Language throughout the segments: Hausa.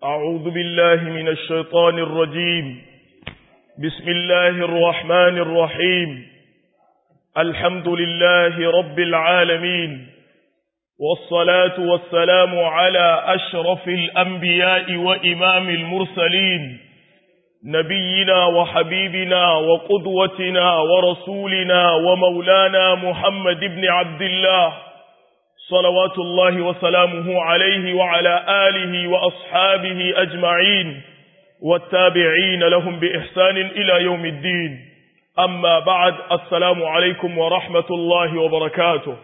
أعوذ بالله من الشيطان الرجيم بسم الله الرحمن الرحيم الحمد لله رب العالمين والصلاة والسلام على أشرف الأنبياء وإمام المرسلين نبينا وحبيبنا وقدوتنا ورسولنا ومولانا محمد بن عبد الله صلوات الله وسلامه عليه وعلى آله وأصحابه أجمعين والتابعين لهم بإحسان إلى يوم الدين أما بعد السلام عليكم ورحمة الله وبركاته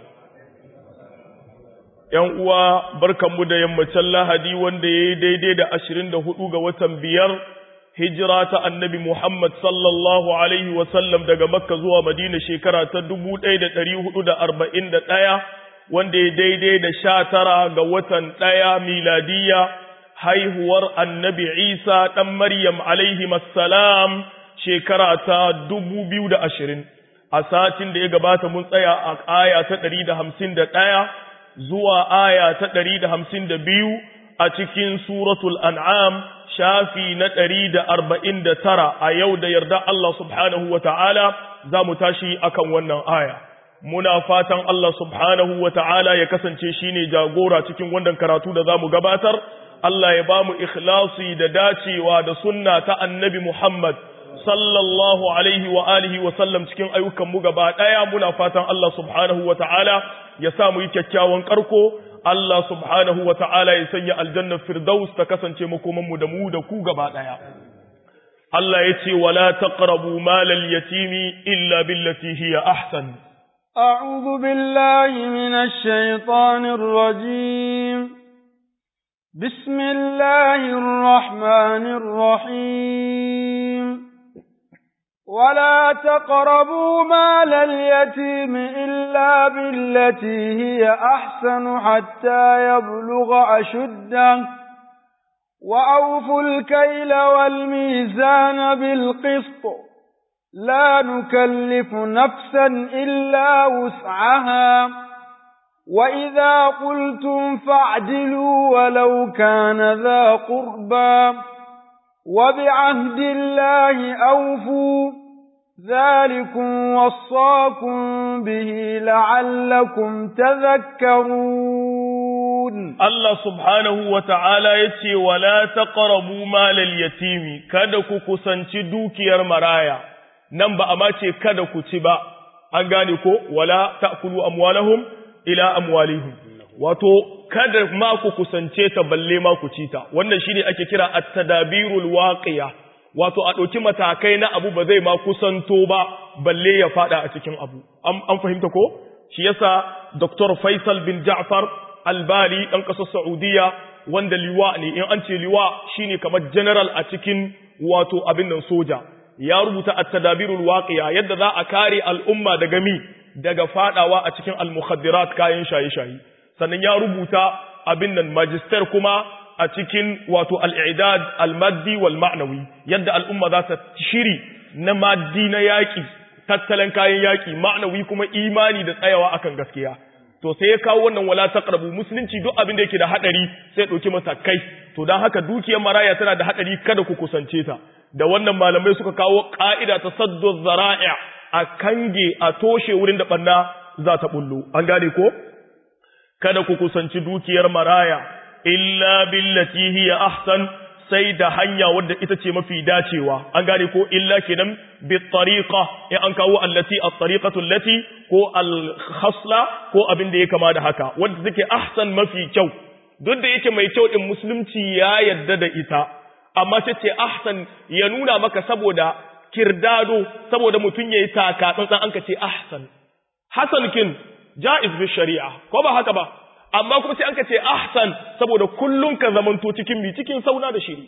‘Yan uwa, barkanmu da yammacin lahadi wanda ya yi daidai da ashirin da hudu ga watan biyar, hijira ta annabi Muhammad sallallahu Alaihi wasallam daga Makka zuwa Madina shekara ta dubu ɗaya da ɗari hudu da arba'in da ɗaya, wanda ya daidai da sha tara ga watan ɗaya miladiyya haihuwar annabi Isa ɗan Maryam alaihi salam shekara ta dubu biyu da ashirin. A satin da ya gabata mun tsaya a aya ta ɗari da hamsin da ɗaya zuwa aya ta ɗari da hamsin da biyu a cikin suratul an'am shafi na ɗari da arba'in da tara a yau da yarda Allah subhanahu wa ta'ala za mu tashi akan wannan aya. Muna fatan Allah subhanahu wa ta'ala ya kasance shi ne jagora cikin wannan karatu da za mu gabatar, Allah ya ba mu ikhlasi da dacewa da sunna ta annabi Muhammad sallallahu alaihi wa alihi wa sallam cikin ayyukanmu gaba ɗaya muna fatan Allah subhanahu wa ta'ala ya sa mu yi kyakkyawan ƙarko, Allah subhanahu wa ta'ala ya sanya aljannar firdaus ta kasance makomanmu da mu da ku gaba ɗaya. Allah ya ce, wala taqrabu malal yatimi illa billati hiya ahsan. أعوذ بالله من الشيطان الرجيم بسم الله الرحمن الرحيم ولا تقربوا مال اليتيم إلا بالتي هي أحسن حتى يبلغ أشده وأوفوا الكيل والميزان بالقسط لا نكلف نفسا إلا وسعها وإذا قلتم فاعدلوا ولو كان ذا قربى وبعهد الله أوفوا ذلكم وصاكم به لعلكم تذكرون الله سبحانه وتعالى يتي ولا تقربوا مال اليتيم كدك كسنتي دوكيار مرايا نمبا أماتي كدك تبا أنغانيكو ولا تأكلوا أموالهم إلى أموالهم wato kada ma ku kusance ta balle ma ku ci ta wannan shine ake kira at-tadabirul waqiya wato a ɗauki matakai na abu ba zai ma kusanto ba balle ya fada a cikin abu an fahimta ko shi yasa Dr. Faisal bin Ja'far Albali dan ƙasar Saudiya wanda liwa ne in an ce liwa shine kamar general a cikin wato abin nan soja ya rubuta at-tadabirul waqiya yadda za a kare al'umma daga mi daga fadawa a cikin al-mukhaddirat kayan shaye-shaye sannan ya rubuta abin nan magister kuma a cikin wato al'idad al-maddi wal ma'nawi yadda al'umma za ta shiri na maddi na yaƙi tattalin kayan yaƙi ma'nawi kuma imani da tsayawa akan gaskiya to sai ya kawo wannan wala taqrabu musulunci duk abin da yake da hadari sai dauki matakai to dan haka dukiyar maraya tana da hadari kada ku kusance ta da wannan malamai suka kawo ka'ida ta saddu zara'i a kange a toshe wurin da banna za ta bullo an gane ko kada ku kusanci dukiyar maraya illa billati hiya ahsan sai da hanya wadda ita ce mafi dacewa an gane ko illa kenan bi tariqa in an kawo allati at-tariqatu allati ko al-khasla ko abin da ya kama da haka wanda take ahsan mafi kyau duk da yake mai kyau din musulunci ya yadda da ita amma sai ce ahsan ya nuna maka saboda kirdado saboda mutum yayi taka tsantsan an ka ce ahsan hasan kin jaiz bi shari'a ko ba haka ba amma kuma sai an ka ce ahsan saboda kullun ka zamanto cikin mi cikin sauna da shiri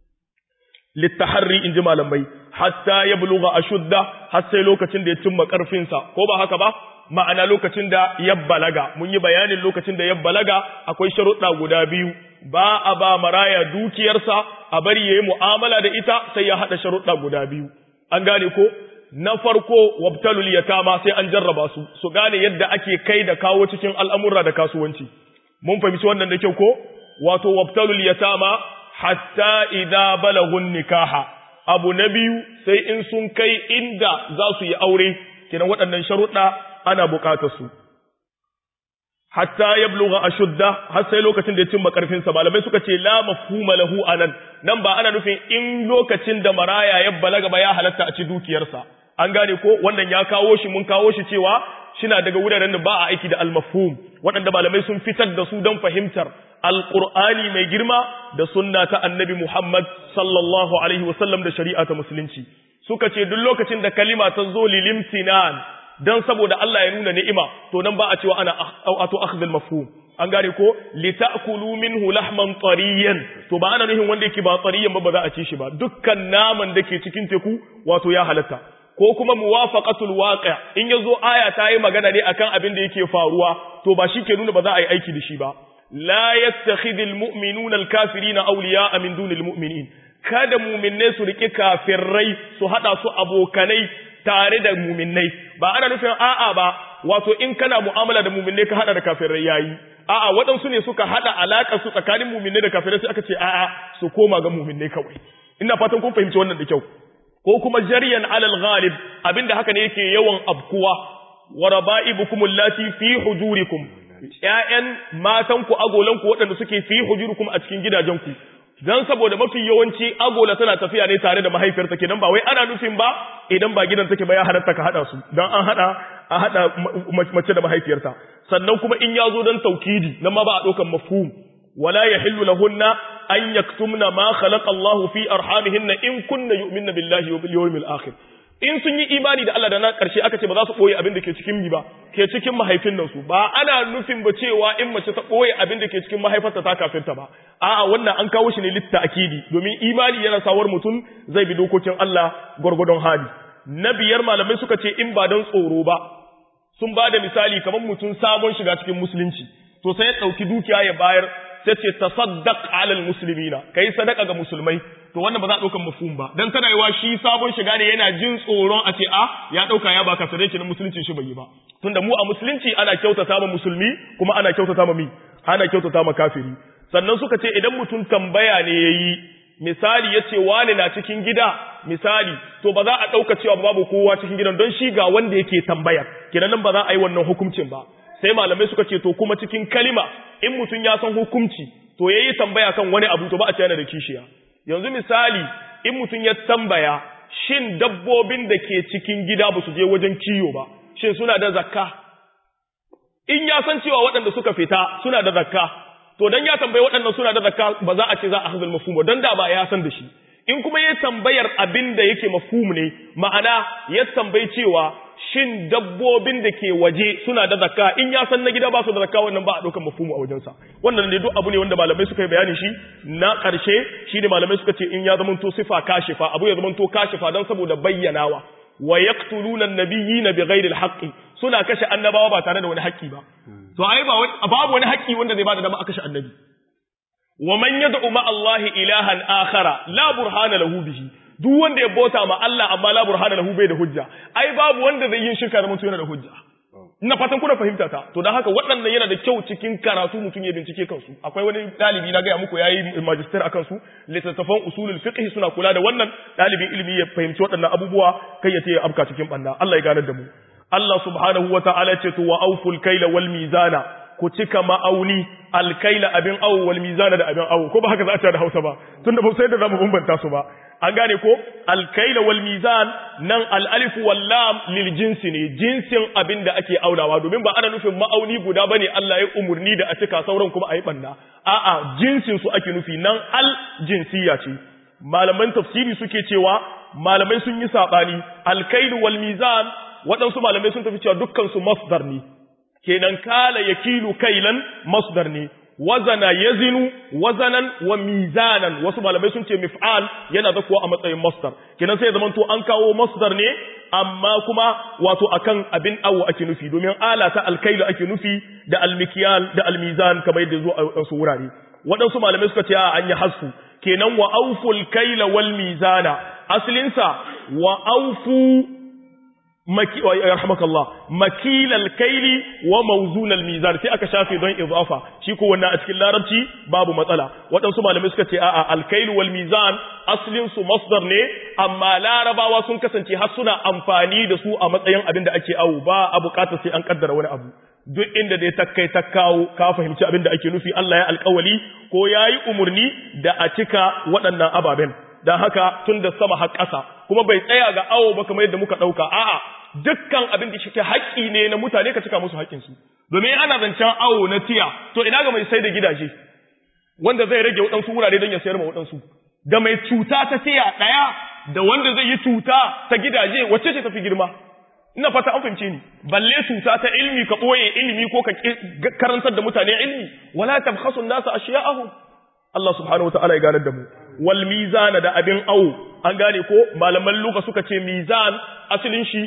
littaharri in ji malamai hatta ya buluga ashudda har sai lokacin da ya cimma karfinsa ko ba haka ba ma'ana lokacin da ya balaga mun yi bayanin lokacin da ya balaga akwai sharuɗa guda biyu ba a ba maraya dukiyarsa a bari yayi mu'amala da ita sai ya hada sharuɗa guda biyu an gane ko na farko wabtalul yatama sai an jarraba su su gane yadda ake kai da kawo cikin al'amura da kasuwanci mun fahimci wannan da kyau ko wato wabtalul yatama hatta idza balagun nikaha abu na biyu sai in sun kai inda za su yi aure kenan waɗannan sharuɗa ana buƙatar su hatta yablugha ashudda har sai lokacin da ya cimma karfin sa malamai suka ce la mafhuma lahu anan nan ba ana nufin in lokacin da maraya ya balaga ba ya halatta a ci dukiyarsa an gane ko wannan ya kawo shi mun kawo shi cewa shina daga wuraren da ba a aiki da al-mafhum waɗanda malamai sun fitar da su don fahimtar alqur'ani mai girma da sunna ta annabi Muhammad sallallahu alaihi wasallam da shari'a ta musulunci suka ce duk lokacin da kalima ta zo lilimtinan dan saboda Allah ya nuna ni'ima to nan ba a cewa ana auto akhdh al-mafhum an gane ko litakulu minhu lahman tariyan to ba ana nufin wanda yake ba tariyan ba ba za a ci shi ba dukkan naman da ke cikin teku wato ya halatta ko kuma muwafaqatul waqi' in yazo aya ta yi magana ne akan abin da yake faruwa to ba shi ke nuna ba za a yi aiki da shi ba la yattakhidul mu'minuna al-kafirina awliya'a min dunil mu'minin kada mu'minai su rike kafirai su hada su abokanai tare da mu'minai ba ana nufin a'a ba wato in kana mu'amala da mu'minai ka hada da kafirai yayi a'a waɗansu ne suka hada alaka su tsakanin mu'minai da kafirai sai aka ce a'a su koma ga mu'minai kawai ina fatan kun fahimci wannan da kyau ko kuma jaryan alal ghalib abinda haka ne yake yawan abkuwa wa raba'ibukum allati fi hujurikum ƴaƴan matanku agolanku waɗanda suke fi hujurikum a cikin gidajenku dan saboda mafi yawanci agola tana tafiya ne tare da mahaifiyarta kenan ba wai ana nufin ba idan ba gidan take ba ya halatta ka hada su dan an hada a hada mace da mahaifiyarta sannan kuma in ya zo dan taukidi nan ma ba a ɗaukan mafhum wala yahillu lahunna an yaktumna ma khalaqa Allahu fi arhamihinna in kunna yu'minna billahi wa bil yawmil akhir in sun yi imani da Allah da na karshe aka ce ba za su boye abin da ke cikin mi ba ke cikin mahaifin nan su ba ana nufin ba cewa in mace ta boye abin da ke cikin mahaifarta ta kafirta ba a'a wannan an kawo shi ne litta akidi domin imani yana sawar mutum zai bi dokokin Allah gwargwadon hali na biyar malamai suka ce in ba don tsoro ba sun ba da misali kamar mutum sabon shiga cikin musulunci to sai ya ɗauki dukiya ya bayar sai ce tasaddaq alal muslimina kai sadaka ga musulmai to wannan ba za a daukan mafhum ba dan tana yiwa shi sabon shiga ne yana jin tsoron a ce a ya dauka ya baka sadaki na musulunci shi bai yi ba tunda mu a musulunci ana kyautata ma musulmi kuma ana kyautata ma mi ana kyautata ma kafiri sannan suka ce idan mutum tambaya ne yayi misali yace wani na cikin gida misali to ba za a dauka cewa babu kowa cikin gidan don shi ga wanda yake tambaya kenan nan ba za a yi wannan hukuncin ba sai malamai suka ce to kuma cikin kalima in mutum ya san hukunci to yayi tambaya kan wani abu to ba a ce yana da kishiya yanzu misali in mutum ya tambaya shin dabbobin da ke cikin gida ba su je wajen kiyo ba shin suna da zakka in ya san cewa waɗanda suka fita suna da zakka to dan ya tambayi waɗannan suna da zakka ba za a ce za a hazal mafhum ba dan da ba ya san da shi in kuma ya tambayar abin da yake mafhum ne ma'ana ya tambayi cewa shin dabbobin da ke waje suna da zakka in ya san na gida ba su da zakka wannan ba a ɗaukar mafhumu a wajensa wannan ne duk abu ne wanda malamai suka yi bayani shi na ƙarshe shi ne malamai suka ce in ya zamanto sifa kashifa abu ya zamanto kashifa don saboda bayyanawa wa yaqtuluna an-nabiyyina bighairi al-haqqi suna kashe annabawa ba tare da wani haƙƙi ba to ai ba babu wani haƙƙi wanda zai bada dama a kashe annabi wa man yad'u ma Allah ilahan akhara la burhana lahu bihi duk wanda ya bauta ma Allah amma la burhana lahu bai da hujja ai babu wanda zai yin shirka da mutum yana da hujja ina fatan kuna fahimta ta to dan haka waɗannan yana da kyau cikin karatu mutum ya bincike kansu akwai wani dalibi na ga muku yayi magister akan su littattafan usulul fiqh suna kula da wannan dalibin ilimi ya fahimci waɗannan abubuwa kai ya ce ya afka cikin banda Allah ya ganar da mu Allah subhanahu wata'ala ce to wa auful kaila wal mizana ku cika ma'auni alkaila abin awo wal mizana da abin awo ko ba haka za a ce da Hausa ba tunda ba sai da zamu bambanta su ba an gane ko alkaila wal mizan nan al alif wal lam lil jinsi ne jinsin abin da ake aunawa domin ba ana nufin ma'auni guda bane Allah ya umurni da a cika sauran kuma a yi banna a'a jinsin su ake nufi nan al jinsiya ce malaman tafsiri suke cewa malamai sun yi sabani alkailu wal mizan waɗansu malamai sun tafi cewa dukkan su masdar ne kenan kala yakilu kailan masdar ne wazana yazinu wazanan wa mizanan wasu malamai sun ce mif'al yana zakuwa a matsayin masdar kenan sai zaman to an kawo masdar ne amma kuma wato akan abin awo ake nufi domin ala ta alkailu ake nufi da almikiyal da almizan kamar yadda zo a wasu wurare waɗansu malamai suka ce a an yi hasfu kenan wa auful kaila wal mizana asalinsa wa aufu maki wa yarhamakallah makilal kaili wa mawzunal mizan sai aka shafe don idafa shi ko wannan a cikin larabci babu matsala waɗansu malamai suka ce a'a alkailu wal mizan aslin su masdar ne amma larabawa sun kasance har suna amfani da su a matsayin abin da ake awu ba a bukatar sai an kaddara wani abu duk inda dai ta kai ta kawo ka fahimci abin da ake nufi Allah ya alkawali ko yayi umurni da a cika waɗannan ababen dan haka tun da sama har ƙasa kuma bai tsaya ga awo ba kamar yadda muka ɗauka a'a dukkan abin da shi haƙƙi ne na mutane ka cika musu haƙƙinsu domin ana zancen awo na tiya to ina ga mai sai da gidaje wanda zai rage waɗansu wurare don ya sayar ma waɗansu da mai cuta ta tiya ɗaya da wanda zai yi cuta ta gidaje wacce ce tafi girma ina fata an fahimce ni balle cuta ta ilmi ka ɓoye ilmi ko ka karantar da mutane ilmi wala tabkhasu nasa ashiya'ahum Allah subhanahu wa ta'ala ya ganar da mu wal mizana da abin awo an gane ko malaman luka suka ce mizan asalin shi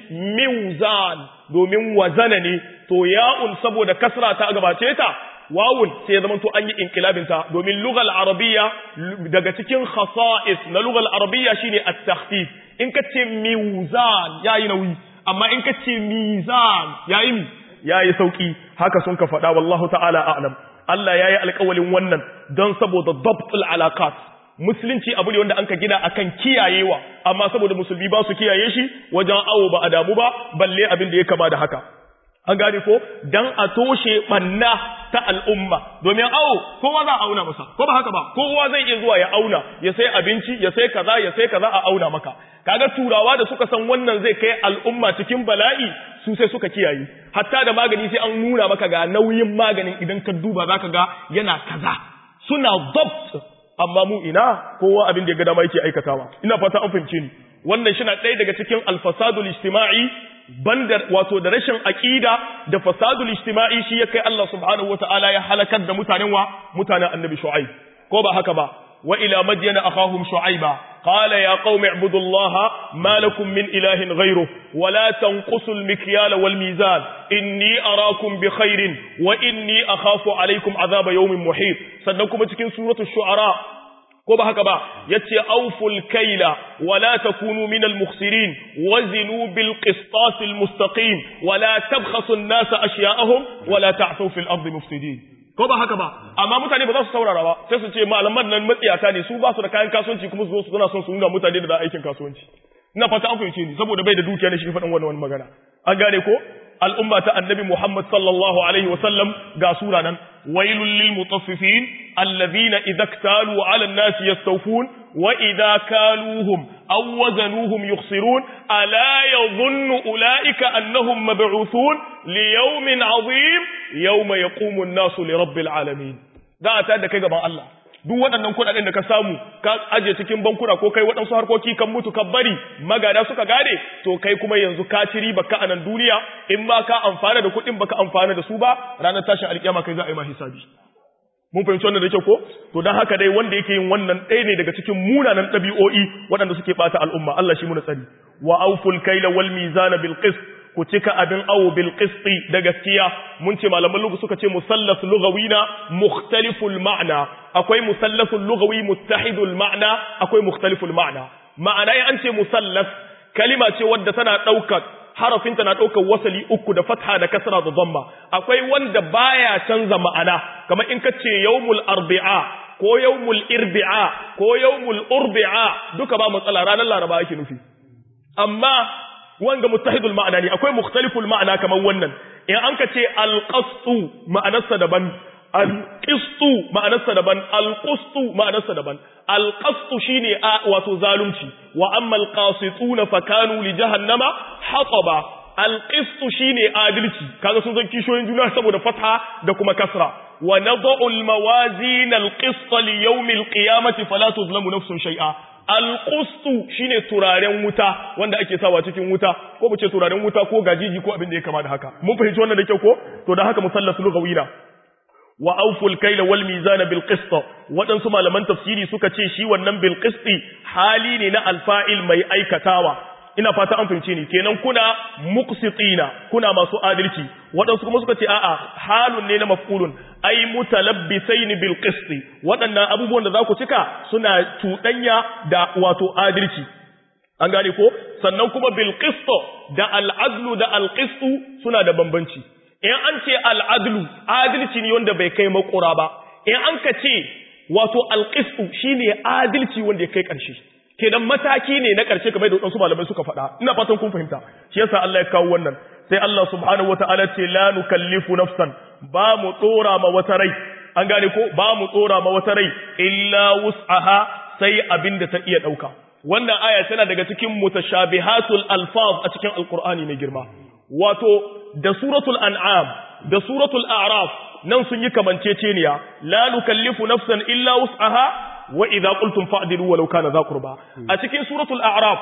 mizan domin wazana ne to ya'un saboda kasra ta gabace ta wawun sai ya zama to an yi inkilabin ta domin lugal arabiyya daga cikin khasa'is na lugal arabiyya shine at-takhfif in ka ce mizan yayi nauyi amma in ka ce mizan yayi yayi sauki haka sun ka faɗa wallahu ta'ala a'lam Allah yayi alƙawalin wannan don saboda dabtul alaqat musulunci abu ne wanda anka gina akan kiyayewa amma saboda musulmi ba su kiyaye shi wajen awo ba a damu ba balle abin da ya kama da haka an gane ko dan a toshe banna ta al'umma domin awo kowa za a auna masa ko ba haka ba kowa zai iya zuwa ya auna ya sai abinci ya sai kaza ya sai kaza a auna maka kaga turawa da suka san wannan zai kai al'umma cikin bala'i su sai suka kiyaye hatta da magani sai an nuna maka ga nauyin maganin idan ka duba zaka ga yana kaza suna dabt amma mu ina kowa abin da ya ga dama yake aikatawa ina fata an fahimce ni wannan shi na ɗaya daga cikin alfasadul ijtima'i banda wato da rashin aqida da fasadul ijtima'i shi ya kai Allah subhanahu wata'ala ya halakar da mutanen wa mutanen annabi shu'aib ko ba haka ba wa ila madyana akhahum shu'aiba qala ya qaumi ibudullaha ma lakum min ilahin ghayruh wa la tanqusul mikyala wal mizan inni arakum bi khairin wa inni akhafu alaykum adhaba yawmin muhit sannan kuma cikin suratul shu'ara ko ba haka ba yace auful kaila wala takunu minal mukhsirin wazinu bil qistas al mustaqim wala tabkhasu an nas ashya'ahum wala ta'thu fil ardi mufsidin ko ba haka ba amma mutane ba za su saurara ba sai su ce malaman nan matsiyata ne su ba su da kayan kasuwanci kuma su zo su suna son su nuna mutane da aikin kasuwanci ina fata an fahimce ni saboda bai da dukiya ne shi faɗin wannan magana an gane ko al'umma ta annabi Muhammad sallallahu Alaihi wasallam ga sura nan, wailun lil mutaffifin, allazina idza ktalu ala nasi yastawfun wa idza kaluhum aw wazanuhum yukhsirun ala yadhunnu ulaika annahum mab'uthun li yawmin 'azim yawma yaqumu an-nasu li rabbil alamin za a tada da kai gaban Allah duk waɗannan kuɗaɗen da ka samu ka aje cikin bankuna ko kai waɗansu harkoki kan mutu ka bari magada suka gane to kai kuma yanzu ka ci riba ka a nan duniya in ba ka amfana da kuɗin ba ka amfana da su ba ranar tashin alƙiyama kai za a yi ma hisabi mun fahimci wannan da kyau ko to dan haka dai wanda yake yin wannan ɗaya ne daga cikin munanan ɗabi'o'i waɗanda suke ɓata al'umma Allah shi muna tsari wa auful kaila wal mizana bil qist ku cika abin awo bil qisti da gaskiya mun ce malaman lugu suka ce musallas lugawina mukhtaliful ma'na akwai musallasul lugawi muttahidul ma'na akwai mukhtaliful ma'na ma'ana ya an ce musallas kalima ce wadda tana daukar harafin tana daukar wasali uku da fatha da kasra da dhamma akwai wanda baya canza ma'ana kamar in kace yawmul arbi'a ko yawmul irbi'a ko yawmul urbi'a duka ba matsala ranar laraba yake nufi amma wanga muttahidul ma'ana ne akwai mukhtaliful ma'ana kamar wannan in an ka ce alqastu ma'anarsa daban alqistu ma'anarsa daban alqustu ma'anarsa daban alqastu shine a wato zalunci wa amma alqasituna fakanu li jahannama hataba alqistu shine adalci kaga sun zan kishoyin juna saboda fatha da kuma kasra wa nad'u almawazin alqist li yawm alqiyamati fala tuzlamu nafsun shay'a alƙustu shine turaren wuta wanda ake sawa cikin wuta ko mu ce turaren wuta ko gajiji ko abin da ya kama da haka mun fahimci wannan da kyau ko to da haka musallas lugawina wa awful kayla wal mizana bil qist wadansu malaman tafsiri suka ce shi wannan bil qisti hali ne na alfa'il mai aikatawa ina fata an fahimce ni kenan kuna muqsitina kuna masu adalci waɗansu kuma suka ce a'a halun ne na maf'ulun ai mutalabbisain bil qist waɗannan abubuwan da za ku cika suna cuɗanya da wato adalci an gane ko sannan kuma bil qisto da al'adlu da alqistu suna da bambanci in an ce al'adlu adalci ne wanda bai kai makura ba in an ka ce wato alqistu shine adalci wanda ya kai ƙarshe kenan mataki ne na ƙarshe kamar da wasu malamai suka faɗa ina fatan kun fahimta shi yasa Allah ya kawo wannan sai Allah subhanahu wataala ce la nukallifu nafsan ba mu tsora ma wata rai an gane ko ba mu tsora ma wata rai illa wus'aha sai abin da ta iya ɗauka wannan aya tana daga cikin mutashabihatul alfaz a cikin alqur'ani mai girma wato da suratul an'am da suratul a'raf nan sun yi kamanceceniya la nukallifu nafsan illa wus'aha wa idza qultum fa'dilu walau kana dha qurba a cikin suratul a'raf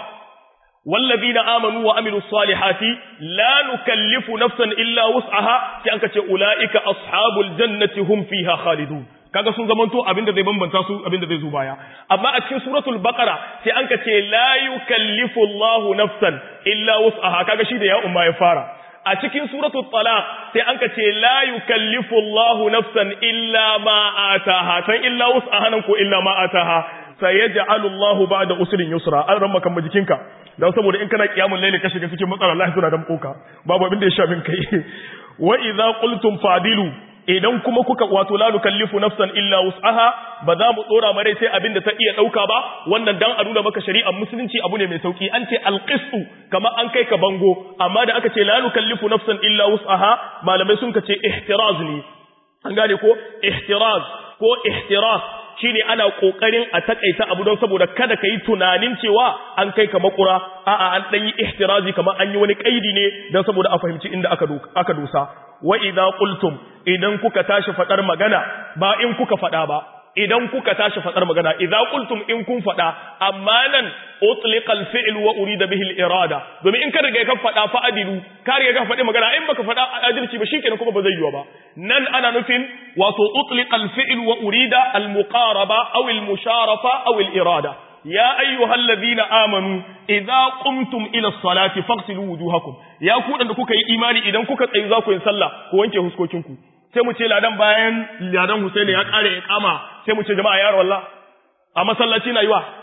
والذين آمنوا وعملوا الصالحات لا نكلف نفسا إلا وسعها كأنك أولئك أصحاب الجنة هم فيها خالدون kaga sun zamanto abinda zai bambanta su abinda zai zo baya amma a cikin suratul baqara sai an ce la yukallifu Allahu nafsan illa wus'aha kaga shi da ya umma ya fara a cikin suratul talaq sai an ce la yukallifu Allahu nafsan illa ma ataha san illa wus'aha nan ko illa ma ataha sayaj'alu Allahu ba'da usrin yusra an ramma kan jikinka dan saboda in kana kiyamul layli ka shiga cikin matsala Allah suna da koka babu abin da ya shafin kai wa idza qultum fadilu idan kuma kuka wato la nukallifu nafsan illa wus'aha ba za mu dora mare sai abin da ta iya dauka ba wannan dan a nuna maka shari'ar musulunci abu ne mai sauki an ce alqistu kama an kai ka bango amma da aka ce la nukallifu nafsan illa wus'aha malamai sun ka ce ihtiraz ne an gane ko ihtiraz ko ihtiras shine ana kokarin a takaita abu don saboda kada kai tunanin cewa an kai ka makura a'a an dan yi ihtirazi kamar an yi wani kaidi ne don saboda a fahimci inda aka aka dosa wa idza qultum idan kuka tashi fadar magana ba in kuka fada ba idan kuka tashi fadar magana idza qultum in kun fada amma nan utliqa al-fi'l wa urida bihi al-irada domin in ka riga ka fada fa adilu ka riga ka fadi magana in baka fada adalci ba shikenan kuma ba zai yiwa ba nan ana nufin wato utliqa al-fi'l wa urida al-muqaraba aw al-musharafa aw al-irada ya ayyuhal ladina amanu idza qumtum ila as-salati faghsilu wujuhakum ya ku da kuka yi imani idan kuka tsayi za ku yi sallah ku wanke huskokinku sai mu ce ladan bayan ladan Husaini ya kare iqama sai mu ce jama'a ya wallah a masallaci na yiwa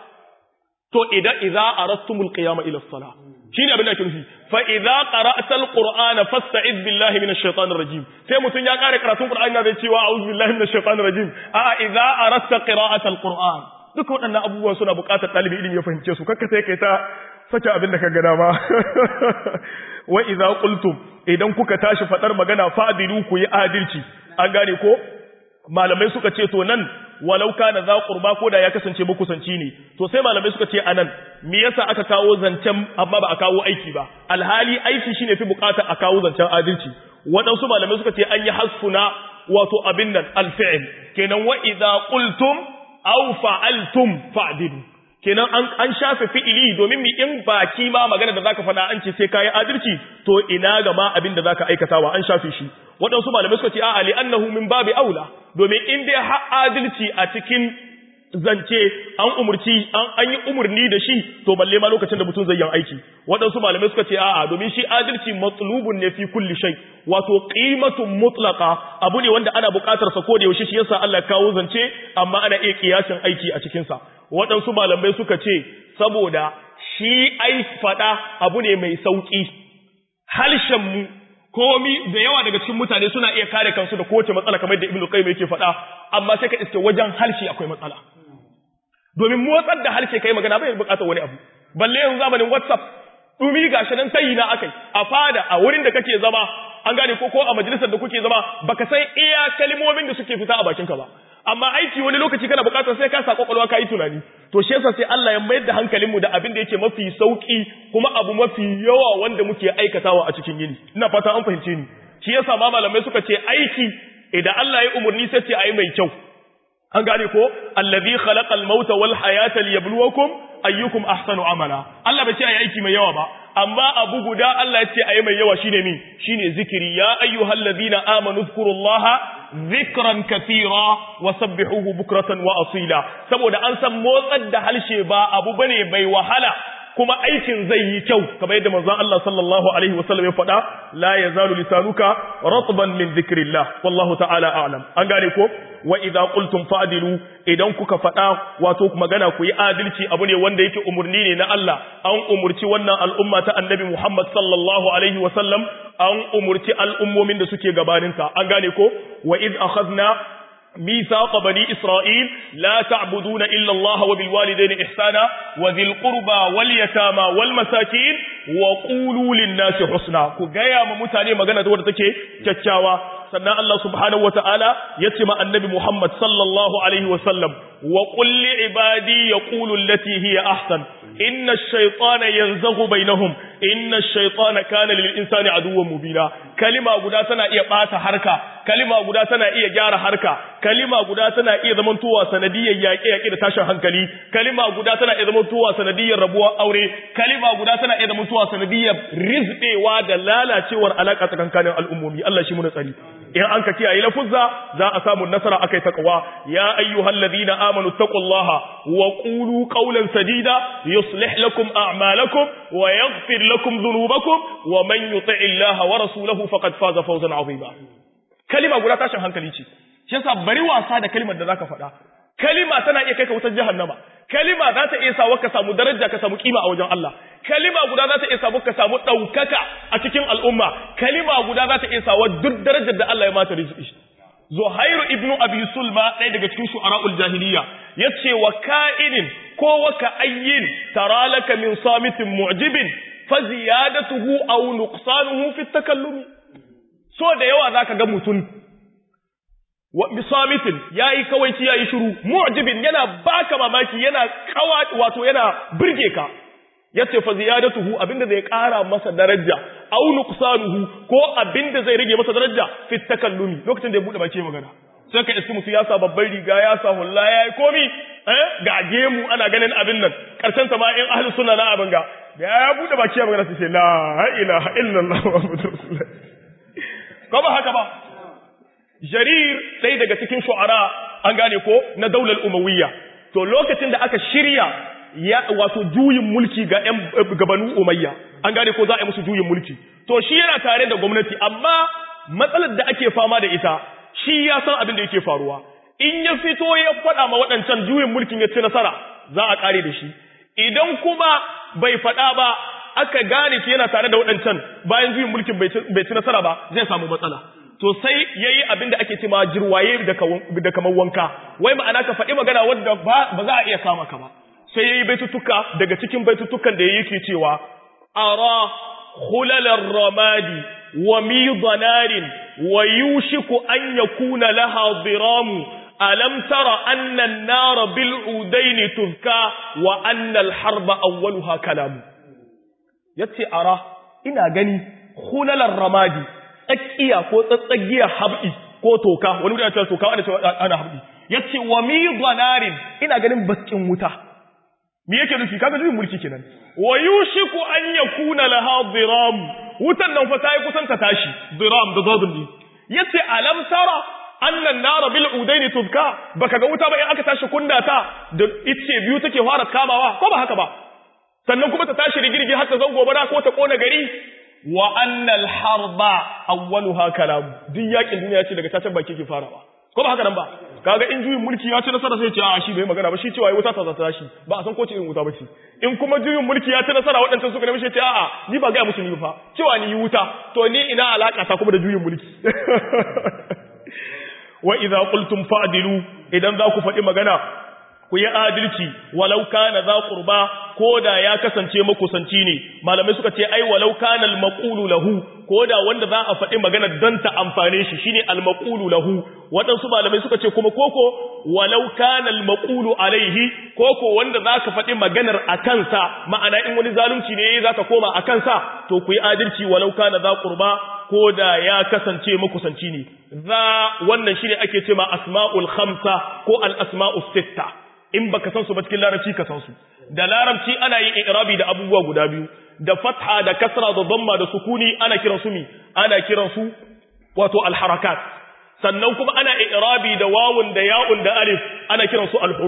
to idan idza aradtumul qiyama ila as-salah shine abin da ake nufi fa idza qara'ta al-qur'ana fasta'id billahi minash shaitanir rajim sai mutun ya kare karatun qur'ani na zai cewa a'udhu billahi minash shaitanir rajim a idza aradta qira'ata al-qur'an duka waɗannan abubuwan suna buƙatar ɗalibi ilimi ya fahimce su kakka sai kai ta sake abin da ka gada ba wa idza qultum idan kuka tashi fadar magana fa'dilu ku yi adalci an gane ko malamai suka ce to nan walau kana za qurba ko da ya kasance makusanci ne to sai malamai suka ce anan me yasa aka kawo zancen amma ba a kawo aiki ba alhali aiki shine fi buƙatar a kawo zancen adalci waɗansu malamai suka ce an yi hasfuna wato abin nan alfi'il kenan wa idza qultum aw fa'altum fa'dilu kenan an an shafe fi'ili domin mi in baki ma magana da zaka faɗa an ce sai kai adalci to ina ga ma abin da zaka aikatawa an shafe shi waɗansu malamai suka ce a'a li annahu min babi aula domin in dai har adalci a cikin zance an umurci an yi umurni da shi to balle ma lokacin da mutum zai yi aiki waɗansu malamai suka ce a'a domin shi adalci matlubun ne fi kulli shay wato qimatun mutlaqa abu ne wanda ana buƙatar sa ko da yaushe shi yasa Allah kawo zance amma ana iya kiyasin aiki a cikin sa waɗansu malamai suka ce saboda shi ai fada abu ne mai sauki harshen mu komi da yawa daga cikin mutane suna iya kare kansu da kowace matsala kamar da Ibn Qayyim yake faɗa amma sai ka iske wajen harshe akwai matsala domin motsar da harshe kai magana bai bukatar wani abu balle yanzu zamanin WhatsApp dumi gashi nan tayi na akai a fada a wurin da kake zama an gane ko ko a majalisar da kuke zama baka san iya kalmomin da suke fita a bakinka ba amma aiki wani lokaci kana bukatar sai ka sa kwakwalwa ka yi tunani to shi yasa sai Allah ya mayar da hankalinmu da abin da yake mafi sauki kuma abu mafi yawa wanda muke aikatawa a cikin yini ina fata an fahimce ni shi yasa ma malamai suka ce aiki idan Allah ya umurni sai ce ayi mai kyau an gane ko allazi khalaqal mauta wal hayata liyabluwakum ayyukum ahsanu amala Allah bai ce ayi aiki mai yawa ba amma abu guda Allah ya ce ayi mai yawa shine mi shine zikiri ya ayyuhallazina amanu zkurullaha zikran kathira wa sabbihuhu bukratan wa asila saboda an san motsar da halshe ba abu bane bai wahala kuma aikin zai yi kyau kamar yadda manzon Allah sallallahu alaihi wasallam ya faɗa la yazalu lisanuka ratban min dhikrillah wallahu ta'ala a'lam an gane ko wa idza qultum fa'dilu idan kuka faɗa wato magana ku yi adalci abu ne wanda yake umurni ne na Allah an umurci wannan al'umma ta annabi Muhammad sallallahu alaihi wasallam an umurci al'ummomin da suke gabaninta an gane ko wa id akhadna ميثاق بني إسرائيل لا تعبدون إلا الله وبالوالدين إحسانا وذي القربى واليتامى والمساكين وقولوا للناس حسنا كغايا ممتاني مغانا دور تكي كتشاوا سنة الله سبحانه وتعالى يتم النبي محمد صلى الله عليه وسلم وقل لعبادي يقول التي هي أحسن إن الشيطان ينزغ بينهم إن الشيطان كان للإنسان عدوا مبينا كلمة قداتنا إيا بات حركة كلمة قداتنا إيا جار حركة كلمة قداتنا إيا ذمنتوا سندية ياكي ياكي تاشا هنكلي كلمة قداتنا إيا ذمنتوا سندية ربوا أوري كلمة قداتنا إيا ذمنتوا سندية رزق واد لا لا تشور علاقة كان الأمومي الله شمونا سري in an ka kiyaye lafuzza za a samu nasara akai taqwa ya ayyuhal ladina amanu taqullaha wa qulu qawlan sadida yuslih lakum a'malakum wa yaghfir lakum dhunubakum wa man yuti' illaha wa rasulahu faqad faza fawzan 'azima kalima guda tashin hankali ce shi yasa bari wasa da kalimar da zaka faɗa kalima tana iya kai ka wutar jahannama kalima za ta iya sawa ka samu daraja ka samu kima a wajen Allah kalima guda za ta iya samu ka samu ɗaukaka a cikin al'umma kalima guda za ta iya sawa duk darajar da Allah ya mata rizqi Zuhairu ibnu Abi Sulma ɗaya daga cikin shu'ara'ul jahiliya yace wa ka'inin ko wa ka'ayyin tara laka min samitin mu'jibin fa ziyadatuhu aw nuqsanuhu fi takallumi so da yawa zaka ga mutum wa bisamitin yayi kawaici yayi shiru mu'jibin yana baka mamaki yana kawa wato yana burge ka yace fa ziyadatuhu abinda zai kara masa daraja aw nuqsanuhu ko abinda zai rage masa daraja fi takallumi lokacin da ya bude baki magana sai ka iski mutu ya sa babban riga ya sa hulla yayi komi eh ga gemu ana ganin abin nan karshen ta ma in ahlus sunna na abin ga da ya bude baki magana sai ce la ilaha illallah muhammadur rasulullah ko ba haka ba jarir ɗaya daga cikin shu'ara an gane ko na daular umawiyya to lokacin da aka shirya ya wato juyin mulki ga ƴan gabanu umayya an gane ko za a yi musu juyin mulki to shi yana tare da gwamnati amma matsalar da ake fama da ita shi ya san abin da yake faruwa in ya fito ya faɗa ma waɗancan juyin mulkin ya ci nasara za a ƙare da shi idan kuma bai faɗa ba aka gane shi yana tare da waɗancan bayan juyin mulkin bai ci nasara ba zai samu matsala to sai yayi abin da ake ce ma jirwaye da kamar wanka wai ma'ana ka faɗi magana wadda ba za a iya kama ka ba sai yayi baitutuka daga cikin baitutukan da yake cewa ara khulalar ramadi wa midanarin wa yushiku an yakuna laha diramu alam tara anna an-nara bil udaini tuzka wa anna al-harba awwaluha kalamu yace ara ina gani khulalar ramadi tsakiya ko tsatsagiya habdi ko toka wani mutum ya ce toka wanda ce ana habdi yace wa midanarin ina ganin bakin wuta me yake nufi kaga juyin mulki kenan wa yushiku an yakuna laha diram wutan nan fa sai kusan ta tashi diram da zadun ne yace alam tara anna an-nar bil udaini tuzka baka ga wuta ba in aka tashi kunna ta da ice biyu take fara kamawa ko ba haka ba sannan kuma ta tashi rigirgi har ta zango bara ko ta kona gari wa annal harba awwaluha kalam duk yakin duniya ce daga tacen baki ke farawa ko ba haka nan ba kaga in juyin mulki ya ci nasara sai ce a shi bai magana ba shi cewa wuta ta zata shi ba a san ko ce in wuta ba ce in kuma juyin mulki ya ci nasara waɗancan suka nemi shi ce a'a ni ba ga musu ni fa cewa ni wuta to ni ina alaka ta kuma da juyin mulki wa idza qultum fa'dilu idan za ku faɗi magana ku yi adalci walau kana za qurba koda ya kasance makusanci ne malamai suka ce ai walau kana al-maqulu lahu koda wanda za a faɗi magana don ta amfane shi shine al-maqulu lahu waɗansu malamai suka ce kuma koko walau kana al-maqulu alaihi koko wanda za ka faɗi maganar a kansa ma'ana in wani zalunci ne za ka koma a kansa to ku yi adalci walau kana za qurba koda ya kasance makusanci ne za wannan shine ake ce ma asma'ul khamsa ko al-asma'us sitta in baka san su ba cikin larabci ka san su da larabci ana yin i'rabi da abubuwa guda biyu da fatha da kasra da dhamma da sukuni ana kiran su mi ana kiran su wato al-harakat sannan kuma ana i'rabi da wawun da ya'un da alif ana kiran su al-huruf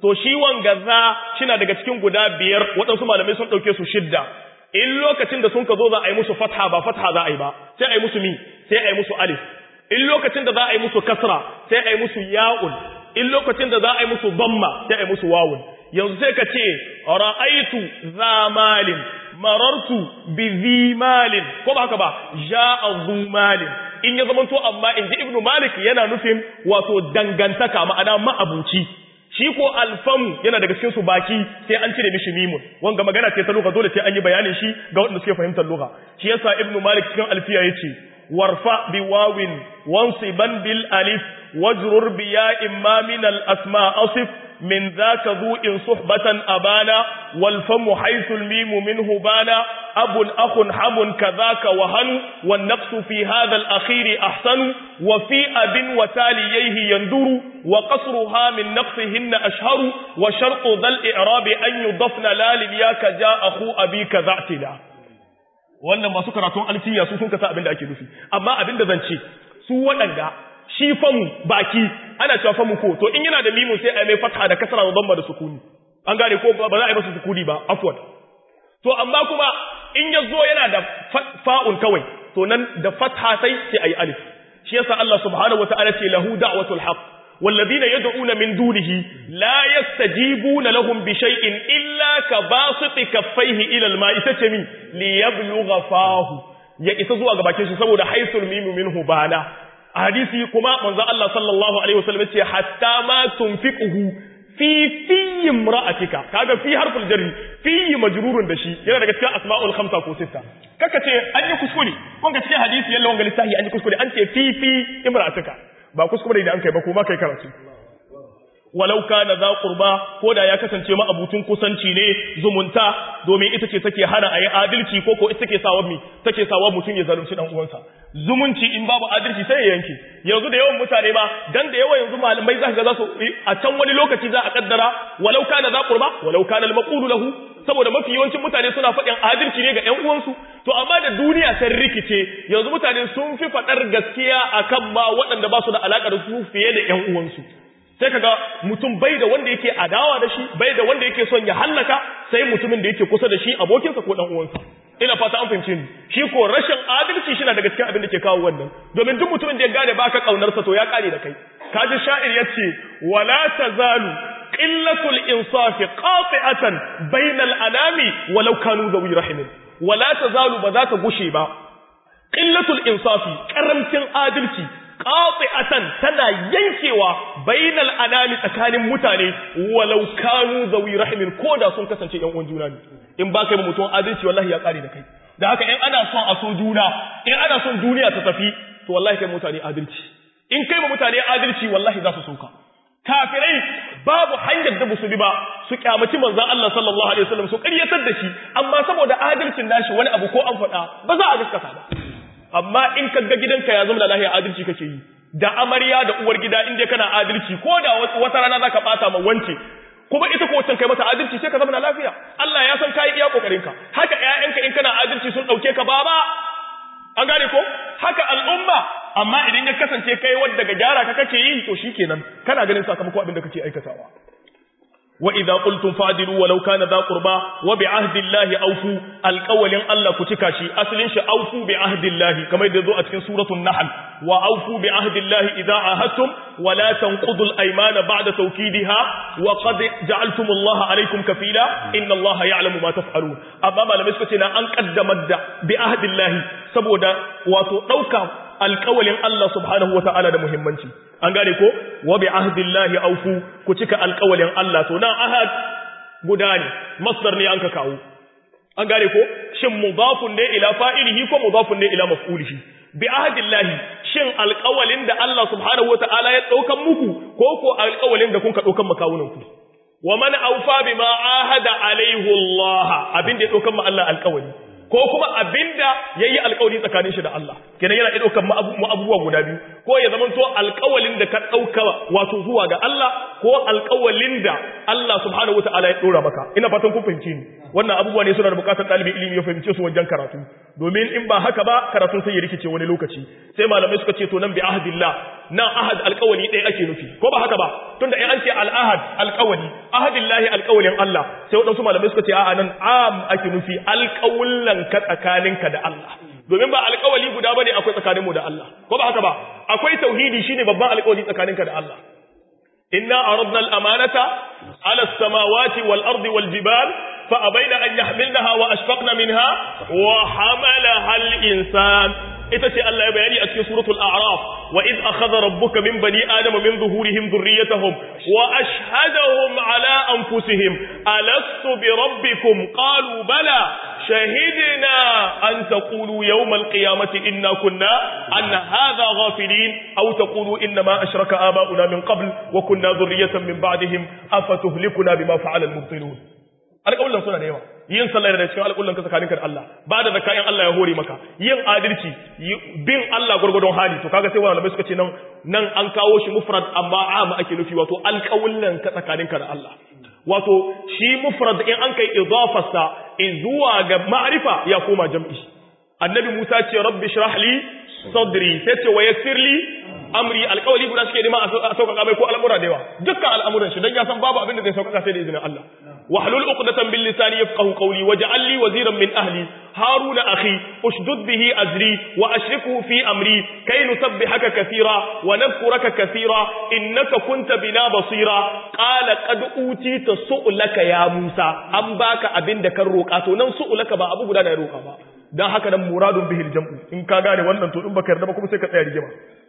to shi wanga za shina daga cikin guda biyar waɗansu malamai sun ɗauke su shidda in lokacin da sun ka zo za a yi musu fatha ba fatha za a yi ba sai a yi musu mi sai a yi musu alif in lokacin da za a yi musu kasra sai a yi musu ya'un in lokacin da za a yi musu damma sai a yi musu wawun yanzu sai ka ce ra'aitu za malin marartu bi zi malin ko ba haka ba ja'a zu malin in ya zamanto amma in ji ibnu malik yana nufin wato dangantaka ma'ana ma'abuci shi ko alfamu yana daga cikin su baki sai an cire mishi mimun wanga magana ce ta lugha dole sai an yi bayanin shi ga wanda suke fahimtar lugha shi yasa ibnu malik cikin alfiya yace warfa bi wawin wansiban bil alif wajrur bi ya'in ma min al asma asif من ذاك ذو إن صحبة أبانا والفم حيث الميم منه بانا أب أخ حم كذاك وهن والنقص في هذا الأخير أحسن وفي أب وتاليه يندر وقصرها من نقصهن أشهر وشرط ذا الإعراب أن يضفن لا للياك جاء أخو أبيك ذا اعتلا wannan masu karatun alfiya su sun kasa abin da ake nufi amma abin da zan ce su waɗanda shi famu baki ana cewa famu ko to in yana da mimu sai a mai fatha da kasra da damma da sukuni an gane ko ba za a yi masa sukuni ba afwan to amma kuma in ya zo yana da fa'un kawai to nan da fatha sai sai ayi alif shi yasa Allah subhanahu wataala ce lahu da'watul haqq والذين يدعون من دونه لا يستجيبون لهم بشيء إلا كباسط كفيه إلى الماء تتمي ليبلغ فاه ya isa zuwa ga bakin shi saboda haisul mimu minhu bana a hadisi kuma manzo Allah sallallahu alaihi wasallam ce hatta ma tunfiquhu fi fi imra'atika kaga fi harful jarri fi majrurun da shi yana daga cikin asma'ul khamsa ko sitta kaka ce an yi kuskure kun ga cikin hadisi yalla wanga littafi an yi kuskure an ce fi fi imra'atika ba kuskure da an kai ba kuma kai karatu walau kana za qurba ko da ya kasance ma abutun kusanci ne zumunta domin ita ce take hana ayi adalci ko ko ita take sawa mi take sawa mutum ya zalunci dan uwansa zumunci in babu adalci sai ya yanke yanzu da yawan mutane ba dan da yawa yanzu malamai za ka ga su a can wani lokaci za a kaddara walau kana za qurba walau kana al-maqulu lahu saboda mafi yawancin mutane suna faɗin adalci ne ga ƴan uwansu to amma da duniya ta rikice yanzu mutane sun fi faɗar gaskiya akan ma waɗanda ba su da alaƙa da su fiye da ƴan uwansu sai kaga mutum bai da wanda yake adawa da shi bai da wanda yake son ya hallaka sai mutumin da yake kusa da shi abokinsa ko dan uwansa ina fata an fahimce ni shi ko rashin adalci shi na daga cikin abin da ke kawo wannan domin duk mutumin da ya gane baka kaunarsa to ya kare da kai kaji sha'ir yace wala tazalu qillatul insafi qati'atan bainal anami walau kanu zawi rahimin wala tazalu ba za ta gushe ba qillatul insafi karamcin adalci qati'atan tana yankewa bainal anami tsakanin mutane walau kanu zawi rahimin koda sun kasance yan uwan juna ne in ba kai mutum adalci wallahi ya kare da kai da haka in ana son a so juna in ana son duniya ta tafi to wallahi kai mutane adalci in kai mutane adalci wallahi za su soka kafirai babu hanyar da musu bi ba su kyamaci manzon Allah sallallahu alaihi wasallam su ƙaryatar da shi amma saboda adalcin nashi wani abu ko an faɗa ba za a gaskata ba amma in ka ga gidanka ya zama da lahiya adalci kake yi da amarya da uwar gida in dai kana adalci ko da wata rana zaka bata ma wance kuma ita ko wancan kai mata adalci sai ka zama da lafiya Allah ya san kai iya kokarin ka haka ƴaƴanka in kana adalci sun dauke ka baba an gane ko haka al'umma amma idan ya kasance kai wanda ga gyara ka kake yi to shikenan kana ganin sakamako abin da kake aikatawa وإذا قلتم فعدلوا ولو كان ذا قربى وبعهد الله أوفوا القول الله كتكاشي أصل شيء أوفوا بعهد الله كما يدعو أتكن سورة النحل وأوفوا بعهد الله إذا عاهدتم ولا تنقضوا الأيمان بعد توكيدها وقد جعلتم الله عليكم كفيلا إن الله يعلم ما تفعلون أمام لم يسكتنا أن قدمت بعهد الله سبودا وتوكا alƙawalin Allah subhanahu wata'ala da muhimmanci an gane ko wa bi ahdillahi awfu ku cika alƙawalin Allah to nan ahad guda ne masdar ne an ka kawo an gane ko shin mudafun ne ila fa'ilihi ko mudafun ne ila maf'ulihi bi ahdillahi shin alƙawalin da Allah subhanahu wata'ala ya daukan muku ko ko alƙawalin da kun ka daukan makawunan ku wa man awfa bima ahada alaihi Allah abin da ya daukan ma Allah alƙawali ko kuma abinda yayi alƙawari tsakanin shi da Allah kenan yana ɗaukar mu abubuwa guda biyu ko ya zama to alƙawalin da ka ɗauka wato zuwa ga Allah ko alƙawalin da Allah subhanahu wataala ya ɗora maka ina fatan kun fahimci ni wannan abubuwa ne suna da buƙatar ɗalibin ilimi ya fahimce su wajen karatu domin in ba haka ba karatun sai ya rikice wani lokaci sai malamai suka ce to nan bi ahdillah nan ahad alƙawali ɗaya ake nufi ko ba haka ba tunda in an ce al-ahad alƙawali ahadillahi alƙawalin Allah sai waɗansu malamai suka ce a'a nan am ake nufi alƙawullan ka tsakaninka da Allah domin ba alƙawali guda bane akwai tsakaninmu da Allah ko ba haka ba akwai tauhidi shine babban alƙawali tsakaninka da Allah inna aradna al-amanata ala as-samawati wal ardi wal jibal fa abaina an yahmilnaha wa ashfaqna minha wa hamalaha al-insan ita ce Allah ya bayani a cikin suratul a'raf wa id akhadha rabbuka min bani adama min zuhurihim dhurriyyatahum wa ashhadahum ala anfusihim alastu bi rabbikum qalu bala shahidna an taqulu yawm alqiyamati inna kunna an hadha ghafilin aw taqulu inna ma ashraka aba'una min qabl wa kunna dhurriyyatan min ba'dihim afatuhlikuna bima fa'ala al-mubtilun alƙawullan suna da yawa yin sallah da cikin alƙawullan ka tsakaninka da Allah ba da zakka in Allah ya hore maka yin adalci bin Allah gurgurdon hali to kaga sai wani malamai suka ce nan nan an kawo shi mufrad amma am ake nufi wato alƙawullan ka tsakaninka da Allah wato shi mufrad in an kai idafarsa zuwa ga ma'rifa ya koma jam'i annabi Musa ce rabbi shrah li sadri sai ce wa yassir li amri alƙawali guda suke nema a sauƙaƙa mai ko al'amura da yawa dukkan al'amuran shi dan ya san babu abin da zai sauƙaƙa sai da izinin Allah wahlul uqdatan bil lisani yafqahu qawli waj'al li waziran min ahli haruna akhi ushdud bihi azri wa ashriku fi amri kay nusabbihaka kathira wa nadhkuraka kathira innaka kunta bina basira qala qad utita su'laka ya musa an baka abin da kan roƙa to nan su'laka ba abu guda da ya roƙa ba dan haka nan muradun bihil jam'u in ka gane wannan to in baka yarda ba kuma sai ka tsaya rigima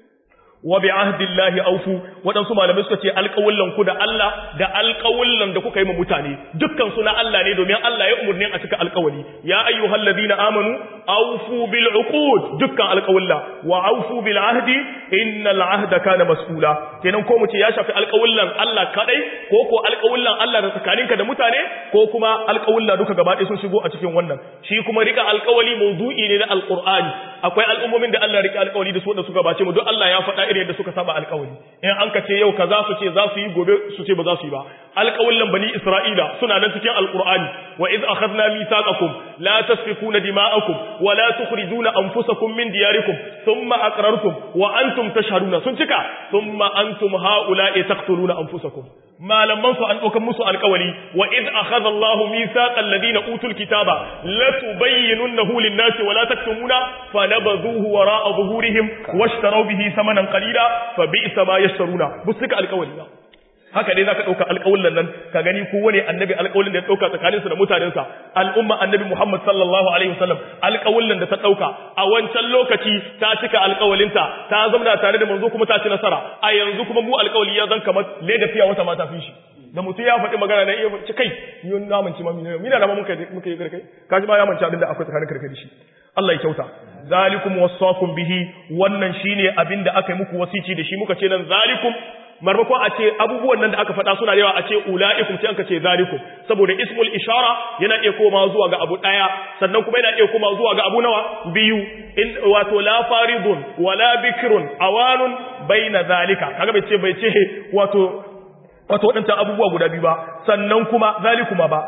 wa bi ahdillahi awfu wadansu malamai suka ce alƙawullan ku da Allah da alƙawullan da kuka yi ma mutane dukkan su na Allah ne domin Allah ya umurni a cika alƙawali ya ayyuhal ladina amanu awfu bil uqud dukkan alƙawulla wa awfu bil ahdi innal ahda kana mas'ula kenan ko mu ce ya shafi alƙawullan Allah kadai ko ko alƙawullan Allah da tsakaninka da mutane ko kuma alƙawulla duka gaba ɗaya sun shigo a cikin wannan shi kuma rika alƙawali mawdu'i ne na alqur'ani akwai al'ummomin da Allah rika alƙawali da su da suka bace mu duk Allah ya faɗa irin yadda suka saba alƙawari in an ka ce yau kaza su ce za su yi gobe su ce ba za su yi ba alƙawallan bani Isra'ila suna nan cikin alƙur'ani wa iz akhadna mithaqakum la tasfikuna dima'akum wa la tukhrijuna anfusakum min diyarikum thumma aqrartum wa antum tashhaduna sun cika thumma antum haula'i taqtuluna anfusakum malaman su an ɗaukar musu alƙawari wa iz akhadha Allahu mithaqal ladina utul kitaba la tubayyinunnahu lin-nasi wa la taktumuna fanabadhuhu wara'a zuhurihim washtaraw bihi samanan qalila fa bi'sa ma yashtaruna busika alƙawari ba haka dai zaka dauka alƙawullan nan ka gani ko wani annabi alƙawulin da ya dauka tsakanin su da mutanen sa al'umma annabi Muhammad sallallahu alaihi wasallam alƙawullan da ta dauka a wancan lokaci ta cika alƙawalinta ta zama tare da manzo kuma ta ci nasara a yanzu kuma mu alƙawali ya zan kamar leda fiya wata mata fi shi da mutum ya faɗi magana na iya ci kai ni na manci ma mina mina da ma muka muka yi karkai kaji ma ya manci abin da akwai tsakanin karkai da shi Allah ya kyauta zalikum wasaqum bihi wannan shine abin da aka yi muku wasici da shi muka ce nan zalikum marmakon a ce abubuwan nan da aka faɗa suna da yawa a ce ula'ikum sai aka ce zalikum saboda ismul ishara yana iya koma zuwa ga abu ɗaya sannan kuma yana iya koma zuwa ga abu nawa biyu in wato la faridun wala bikrun awanun baina zalika kaga bai ce bai ce wato wato waɗancan abubuwa guda biyu ba sannan kuma zalikuma ba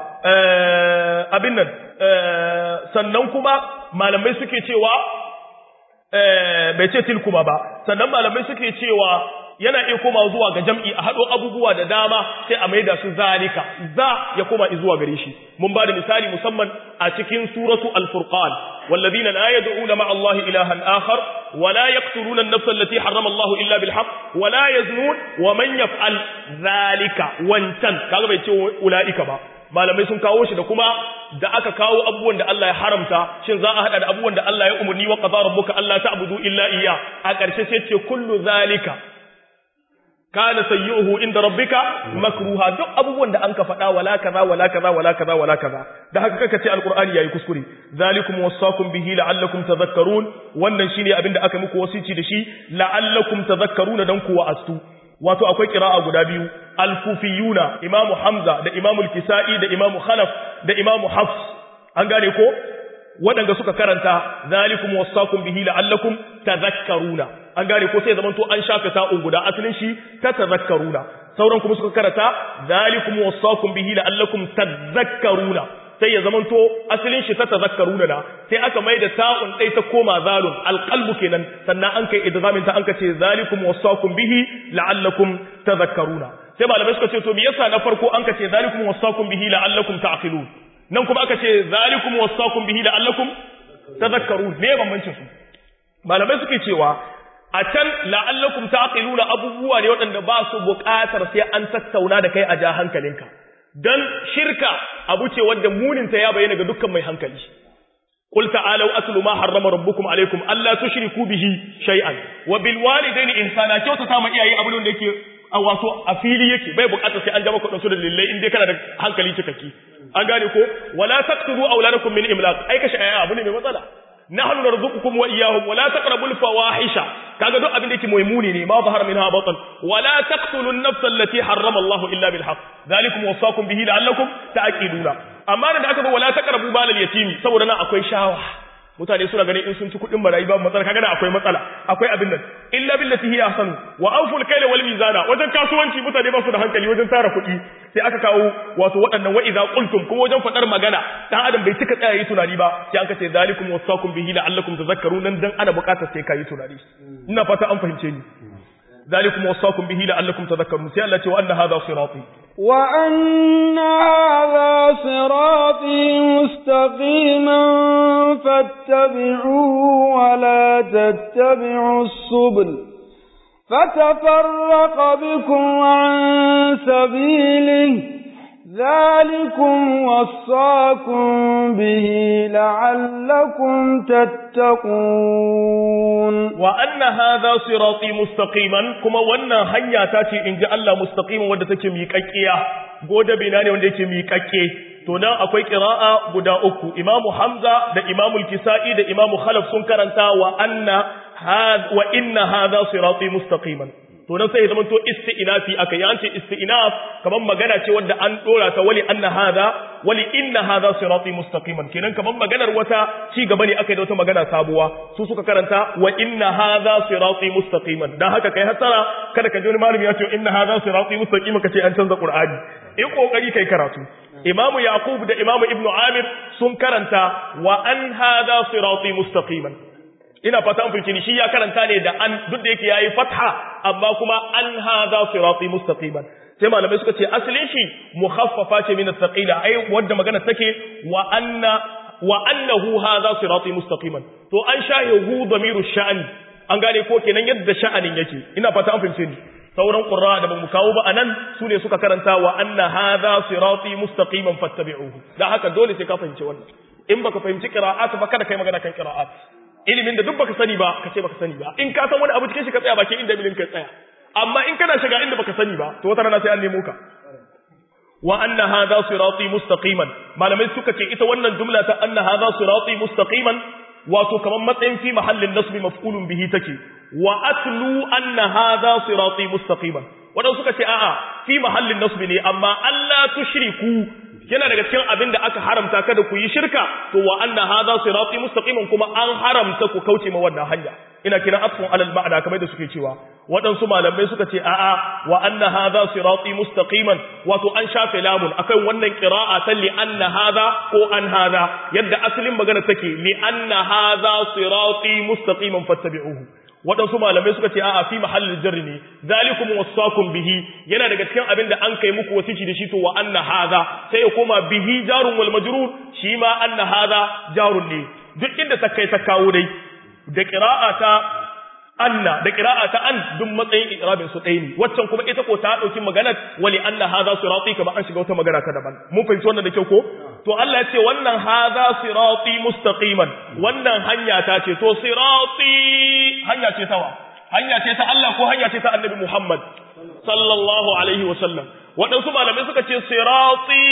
abin nan sannan kuma malamai suke cewa bai ce tilkuma ba sannan malamai suke cewa yana iya koma zuwa ga jam'i a haɗo abubuwa da dama sai a maida su zalika za ya koma zuwa gare shi mun ba da misali musamman a cikin suratu al-furqan والذين لا يدعون مع الله إلها آخر ولا يقتلون النفس التي حرم الله إلا بالحق ولا يزنون ومن يفعل ذلك وانتن كذا بيتي أولئك با malamai sun kawo shi da kuma da aka kawo abubuwan da Allah ya haramta shin za a hada da abubuwan da Allah ya umarni wa qadara rabbuka alla ta'budu illa iyya a ƙarshe sai ce kullu zalika kana sayyuhu inda rabbika makruha duk abubuwan da anka faɗa wala kaza wala kaza wala kaza wala kaza da haka kaka ce alqur'ani yayi kuskure zalikum wasaqum bihi la'allakum tadhakkarun wannan shine abin da aka muku wasici da shi la'allakum tadhakkaruna dan kuwa astu wato akwai qira'a guda biyu al-kufiyuna imamu hamza da imamu al-kisai da imamu khalaf da imamu hafs an gane ko waɗanda suka karanta zalikum wasaqum bihi la'allakum tadhakkaruna an gane ko sai zaman to an shafe ta'un guda asalin shi ta tadhakkaruna sauran kuma suka karanta zalikum wasaqum bihi la'allakum tadhakkaruna sai ya zamanto asalin shi ta tazakkaruna da sai aka mai da ta'un dai ta koma zalun alqalbu kenan sannan an kai idgamin ta an ka ce zalikum wasaqum bihi la'allakum tadhakkaruna sai malamai suka ce to me yasa na farko an ka ce zalikum wasaqum bihi la'allakum ta'qilun nan kuma aka ce zalikum wasaqum bihi la'allakum tadhakkarun me bambancin su malamai suke cewa a can la'allakum ta'qiluna abubuwa ne waɗanda ba su buƙatar sai an tattauna da kai a ja hankalinka dan shirka abu ce wanda muninta ya bayyana ga dukkan mai hankali qul ta'alu atlu ma harrama rabbukum alaykum alla tushriku bihi shay'an wa bil walidayni ihsana kyauta ta ma iyaye abun da yake a wato a fili yake bai buƙatar sai an ja maka su da lillai in dai kana da hankali cikakki an gane ko wala taqtulu awladakum min imlaq ai kashi aya abu ne mai matsala nahnu narzuqukum wa iyyahum wala taqrabul fawahisha kaga duk abin da yake muhimuni ne ma zahara minha batan wala taqtulu an-nafs allati harrama Allah illa bil haqq zalikum wasaqum bihi la'allakum ta'qiluna amma da aka zo wala taqrabu balal yatimi saboda nan akwai shawa mutane suna ganin in sun ci kuɗin marayi babu matsala kaga nan akwai matsala akwai abin nan illa billati hiya ahsanu wa awful kayla wal mizana wajen kasuwanci mutane ba su da hankali wajen tara kuɗi sai aka kawo wato waɗannan wa idza qultum kuma wajen faɗar magana dan adam bai cika tsaya yi tunani ba sai aka ce zalikum wasaqum bihi la'allakum tadhakkarun nan dan ana buƙatar sai kai tunani ina fata an fahimce ni zalikum wasaqum bihi la'allakum tadhakkarun sai Allah ce wa anna hadha sirati وأن هذا صراطي مستقيما فاتبعوه ولا تتبعوا السبل فتفرق بكم عن سبيله ذلكم وصاكم به لعلكم تتقون وأن هذا صراطي مستقيما كما وانا هنيا تاتي إن جاء الله مستقيما wadda take miƙaƙƙiya goda bina ne wanda yake miƙaƙƙe to nan akwai qira'a guda uku imamu hamza da imamu kisai da imamu khalaf sun karanta wa anna wa inna hadha sirati mustaqiman to nan sai ya zama to isti'nafi aka yi ce isti'naf kaman magana ce wanda an dora ta wali anna hadha wali inna hadha sirati mustaqiman kenan kaman maganar wata ci gaba ne aka yi da wata magana sabuwa su suka karanta wa inna hadha sirati mustaqiman dan haka kai hasara kada ka ji wani malami ya ce inna hadha sirati mustaqiman kace an canza qur'ani in kokari kai karatu imamu yaqub da imamu ibnu amir sun karanta wa an hadha sirati mustaqiman ina fata an fahimci ni shi ya karanta ne da an duk da yake yayi fatha amma kuma an hadha sirati mustaqiman sai malamai suka ce asalin shi mukhaffafa ce min as-saqila ai wanda magana take wa anna wa annahu hadha sirati mustaqiman to an shahe hu damiru sha'ani an gane ko kenan yadda sha'anin yake ina fata an fahimce ni sauran qurra da bamu kawo ba anan su ne suka karanta wa anna hadha sirati mustaqiman fattabi'uhu dan haka dole sai ka fahimci wannan in baka fahimci qira'at ba kada kai magana kan qira'at ilimin da duk baka sani ba ka ce baka sani ba in ka san wani abu cikin shi ka tsaya bakin inda ilimin ka tsaya amma in kana shiga inda baka sani ba to wata rana sai an nemo ka wa anna hadha sirati mustaqiman malamai suka ce ita wannan jumla ta anna hadha sirati mustaqiman wato kaman matsayin fi mahallin nasbi maf'ulun bihi take wa atlu anna hadha sirati mustaqiman wadan suka ce a'a fi mahallin nasbi ne amma Allah tushriku yana daga cikin abin da aka haramta kada ku yi shirka to wa anna hadha sirati mustaqiman kuma an haramta ku kauce ma wannan hanya ina kiran atfun alal ma'ana kamar da suke cewa waɗansu malamai suka ce a'a wa anna hadha sirati mustaqiman wato an shafe lamun akan wannan qira'a ta li anna hadha ko an hadha yadda asalin magana take li anna hadha sirati mustaqiman fattabi'uhu waɗansu malamai suka ce a'a fi mahallin jarri ne zalikum wasaqum bihi yana daga cikin abin da an kai muku wasici da shi to wa anna hadha sai ya koma bihi jarun wal majrur shi ma anna hadha jarun ne duk inda ta kai ta kawo dai da qira'a ta anna da qira'a ta an duk matsayin iqrabin su ɗaya ne waccan kuma ita ko ta dauki magana wali anna hadha sirati kama an shiga wata magana ta daban mun fahimci wannan da kyau ko to Allah ya ce wannan hadha sirati mustaqiman wannan hanya ta ce to sirati hanya ce tawa hanya ce ta Allah ko hanya ce ta Annabi Muhammad sallallahu alaihi wasallam waɗansu malamai suka ce sirati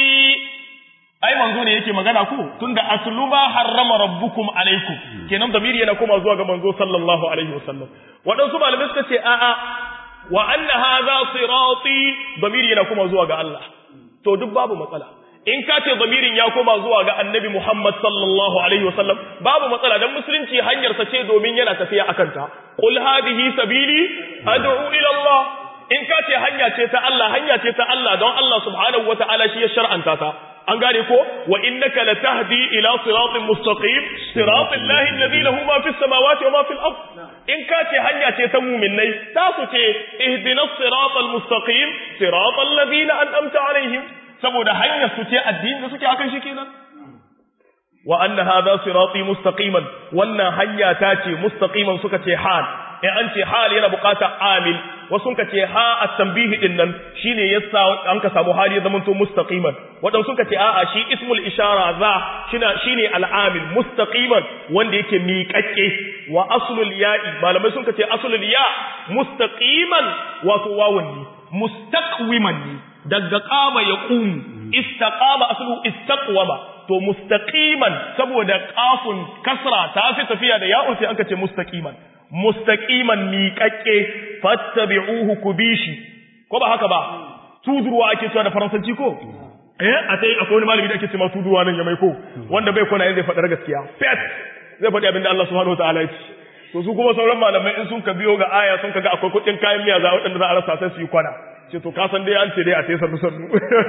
ai manzo ne yake magana ku tunda aslu ma harrama rabbukum alaikum kenan damiri yana koma zuwa ga manzo sallallahu alaihi wasallam waɗansu malamai suka ce a'a wa anna hadha sirati damiri yana koma zuwa ga Allah to duk babu matsala in ka ce damirin ya koma zuwa ga annabi Muhammad sallallahu alaihi wasallam babu matsala dan musulunci hanyar sa ce domin yana tafiya akan ta qul hadhihi sabili ad'u ila Allah in ka ce hanya ce ta Allah hanya ce ta Allah don Allah subhanahu wataala shi ya shar'anta ta an gane ko wa innaka latahdi ila siratin mustaqim siratal lahi alladhi lahu ma fis samawati wa ma fil ard in ka ce hanya ce ta mu'minai ta su ce ihdinas siratal mustaqim siratal ladina an'amta alaihim saboda hanyar su ce addini da suke akan shi kenan wa anna hadha sirati mustaqiman wannan hanya ta ce mustaqiman suka ce hal in an ce hal yana buƙatar amil wasu ka ce ha at-tanbihi din nan shine yasa an ka samu hali ya zamanto mustaqiman wadan suka ce a'a shi ismul ishara za shine shine al-amil mustaqiman wanda yake miƙaƙƙe wa aslul ya'i malamai sun ce aslul ya mustaqiman wato wawun ne mustaqwiman ne daga qama yaqumu istaqama aslu istaqwama to mustaqiman saboda qafun kasra ta fi tafiya da ya'un sai aka ce mustaqiman mustaqiman miƙaƙƙe fattabi'uhu kubishi ko ba haka ba tudurwa ake cewa da faransanci ko eh a sai akwai wani malami da ake cewa tudurwa nan ya mai ko wanda bai kona zai faɗar gaskiya fet zai faɗi abinda Allah subhanahu wataala ya ce to su kuma sauran malamai in sun ka biyo ga aya sun kaga akwai kuɗin kayan miya za waɗanda za a rasa sai su yi kwana ce to ka san dai an ce dai a sai sannu sannu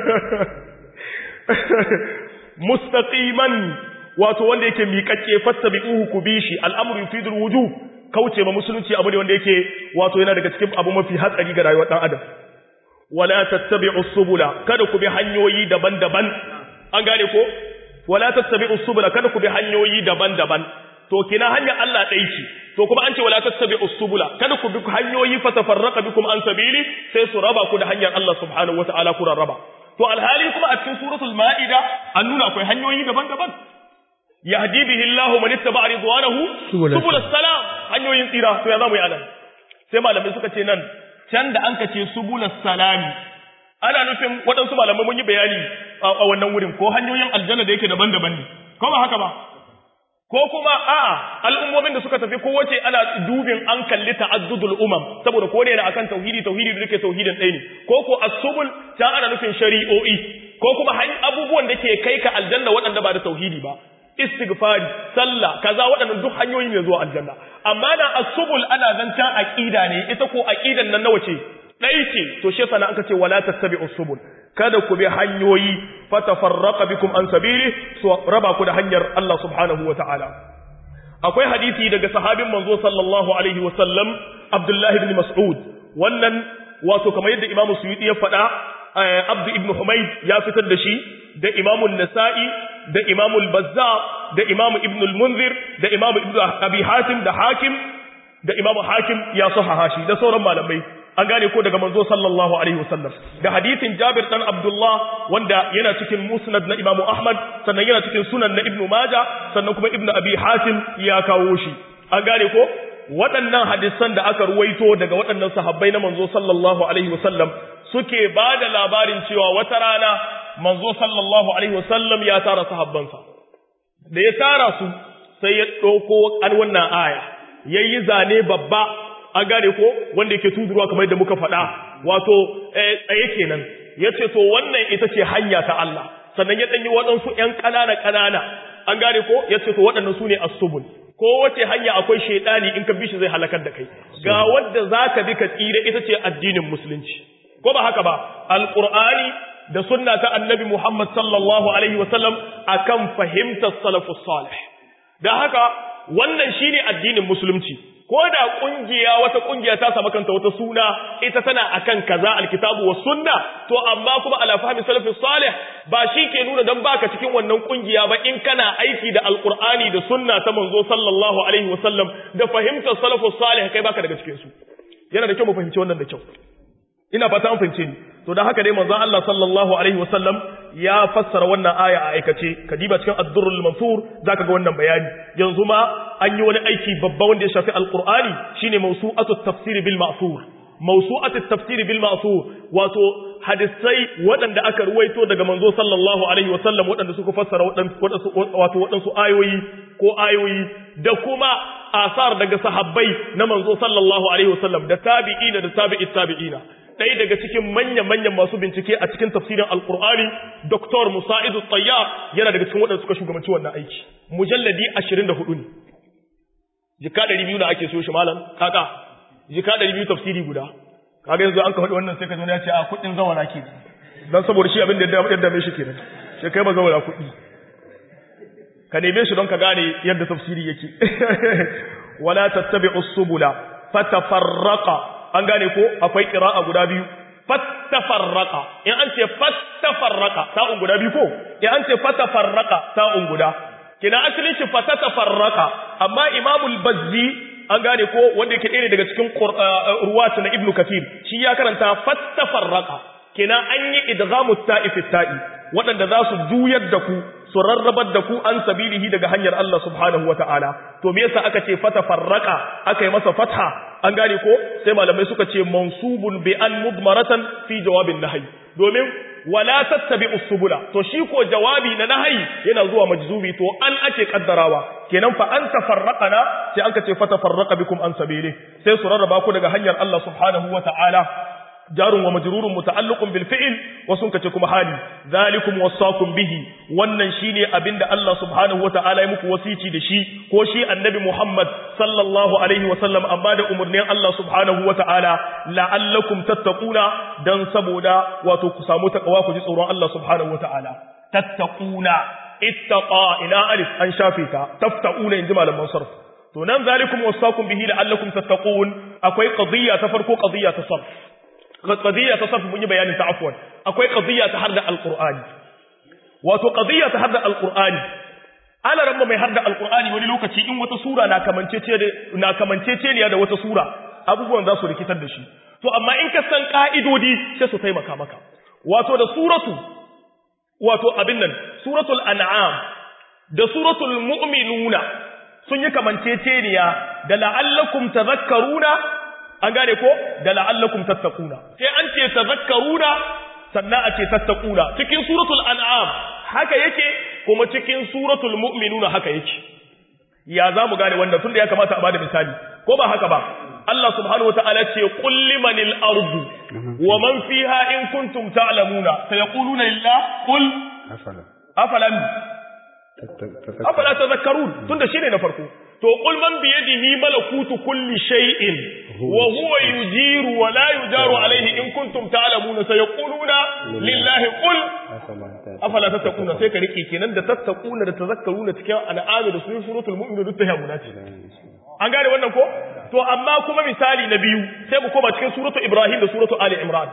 mustaqiman wato wanda yake miƙaƙƙe fattabi'uhu kubishi al'amru yufidul wujub kauce ma musulunci abu ne wanda yake wato yana daga cikin abu mafi hatsari ga rayuwar dan adam wala tattabi'u subula kada ku bi hanyoyi daban-daban an gane ko wala tattabi'u subula kada ku bi hanyoyi daban-daban to kina hanya Allah dai ce to kuma an ce wala tattabi'u subula kada ku bi hanyoyi fa tafarraqa bikum an sabili sai su raba ku da hanyar Allah subhanahu wataala ku raba to alhali kuma a cikin suratul maida an nuna akwai hanyoyi daban-daban yahdi bihi Allahu man ittaba ridwanahu subul salam hanyoyin tsira to ya zamu yi anan sai malamai suka ce nan can da anka ce subul salami ana nufin waɗansu malamai mun yi bayani a wannan wurin ko hanyoyin aljanna da yake daban-daban ne ko ba haka ba ko kuma a'a al'ummomin da suka tafi kowace ana dubin an kalli ta'addudul umam saboda ko da akan tauhidi tauhidi da yake tauhidin ɗaya ne ko ko as-subul can ana nufin shari'o'i ko kuma abubuwan da ke kai ka aljanna waɗanda ba da tauhidi ba istighfari sallah kaza waɗannan duk hanyoyi ne zuwa aljanna amma na as-subul ana zancan aqida ne ita ko aqidan nan nawa ce dai ce to shi yasa aka ce wala tattabi'us subul kada ku bi hanyoyi fatafarraqa bikum an sabili su raba ku da hanyar Allah subhanahu wataala akwai hadisi daga sahabin manzo sallallahu alaihi wasallam Abdullah ibn Mas'ud wannan wato kamar yadda Imam Suyuti ya faɗa Abdu ibn Humayd ya fitar da shi da Imam Nasa'i da Imam Bazzar da Imam Ibn al-Munzir da Imam Ibn Abi Hatim da Hakim da Imam Hakim ya sahaha shi da sauran malamai an gane ko daga manzo sallallahu alaihi wasallam da hadisin Jabir dan Abdullah wanda yana cikin Musnad na Imam Ahmad sannan yana cikin Sunan na Ibn Majah sannan kuma Ibn Abi Hatim ya kawo shi an gane ko waɗannan hadisan da aka ruwaito daga waɗannan sahabbai na manzo sallallahu alaihi wasallam suke ba da labarin cewa wata rana manzo sallallahu alaihi wasallam ya tara sahabbansa da ya tara su sai ya ɗauko an wannan aya yayi zane babba an gane ko wanda yake tudurwa kamar da muka faɗa wato tsaye kenan yace to wannan ita ce hanya ta Allah sannan ya danyi waɗansu ƴan ƙanana ƙanana an gane ko yace to waɗannan sune as-subul ko wace hanya akwai shaidani in ka bi shi zai halakar da kai ga wanda zaka bi ka tsira ita ce addinin musulunci ko ba haka ba alqur'ani da sunna ta annabi Muhammad sallallahu alaihi wasallam akan fahimtar salafus salih da haka wannan shine addinin musulunci ko da kungiya wata kungiya ta samu kanta wata suna ita tana akan kaza alkitabu was sunna to amma kuma ala fahmi salafus salih ba shi ke nuna dan baka cikin wannan kungiya ba in kana aiki da alqur'ani da sunna ta manzo sallallahu alaihi wasallam da fahimtar salafus salih kai baka daga cikin su yana da kyau mu fahimci wannan da kyau ina fata an fahimce ni to dan haka dai manzon Allah sallallahu alaihi wasallam ya fassara wannan aya a aikace kadiba cikin ad-durrul mansur zaka ga wannan bayani yanzu ma an yi wani aiki babba wanda ya shafi alqur'ani shine mawsu'atu at-tafsir bil ma'thur mawsu'atu at-tafsir bil ma'thur wato hadisai waɗanda aka ruwaito daga manzo sallallahu alaihi wasallam waɗanda suka fassara waɗansu wato waɗansu ayoyi ko ayoyi da kuma asar daga sahabbai na manzo sallallahu alaihi wasallam da tabi'ina da tabi'it tabi'ina ɗaya daga cikin manya-manyan masu bincike a cikin tafsirin alkur'ani Dr. musa'idu tsayyar yana daga cikin waɗanda suka shugabanci wannan aiki mujalladi ashirin da hudu ne jika ɗari biyu na ake so shi malam kaka jika ɗari biyu tafsiri guda kaga yanzu an ka faɗi wannan sai ka zo ya ce a kuɗin zawara ke dan saboda shi abin da ya dame shi kenan sai kai ba zaura kuɗi ka neme shi don ka gane yadda tafsiri yake wala tattabi'u subula fatafarraqa an gane ko akwai qira'a guda biyu fattafarraqa in an ce fattafarraqa ta'un guda biyu ko in an ce fatafarraqa ta'un guda kina asalin shi fatatafarraqa amma imamul bazzi an gane ko wanda yake ɗaya daga cikin ruwatu na ibnu kathir shi ya karanta fattafarraqa kina an yi idghamu ta'i fi ta'i waɗanda za su juyar da ku su rarrabar da ku an sabilihi daga hanyar Allah subhanahu wata'ala to me yasa aka ce fatafarraqa aka yi masa fatha an gane ko sai malamai suka ce mansubun bi an mudmaratan fi jawabin nahyi domin wala tattabi'us subula to shi ko jawabi na nahyi yana zuwa majzubi to an ake kaddarawa kenan fa an tafarraqana sai aka ce fatafarraqa bikum an sabili sai su rarraba ku daga hanyar Allah subhanahu wata'ala jarun wa majrurun muta'alliqun bil fi'l wasun kace kuma hali zalikum wasaqum bihi wannan shine abinda Allah subhanahu wata'ala ya muku wasici da shi ko shi annabi Muhammad sallallahu alaihi wa sallam amma da umurnin Allah subhanahu wata'ala la'allakum tattaquna dan saboda wato ku samu takawa ku ji tsoron Allah subhanahu wata'ala tattaquna ittaqa ila alif an shafita taftaquna inji malaman sarf to nan zalikum wasaqum bihi la'allakum tattaqun akwai qadiyya ta farko qadiyya ta sarf qadiyya ta sarf mun yi bayanin ta afwan akwai qadiyya ta harda alqur'ani wato qadiyya ta harda alqur'ani ala rabba mai harda alqur'ani wani lokaci in wata sura na kamancece na kamancece ne da wata sura abubuwan za su rikitar da shi to amma in ka san ka'idodi sai su taimaka maka wato da suratu wato abin nan suratul an'am da suratul mu'minuna sun yi kamanceceniya da la'allakum tadhakkaruna an gane ko da la'allakum tattaquna sai an ce tazakkaruna sannan a ce tattaquna cikin suratul an'am haka yake kuma cikin suratul mu'minuna haka yake ya za mu gane wanda tunda ya kamata a bada misali ko ba haka ba Allah subhanahu wataala ce qul limanil ardu wa man fiha in kuntum ta'lamuna sayaquluna lillah qul afala afalam afala tadhakkarun tunda shine na farko to qul man bi yadihi malakutu kulli shay'in wa huwa yujiru wa la yujaru alayhi in kuntum ta'lamuna sayaquluna lillahi qul afala tattaquna sai ka rike kenan da tattaquna da tazakkaruna cikin al'ami da sunan suratul mu'min duk ta yamuna ce an gane wannan ko to amma kuma misali na biyu sai mu koma cikin suratul ibrahim da suratul ali imran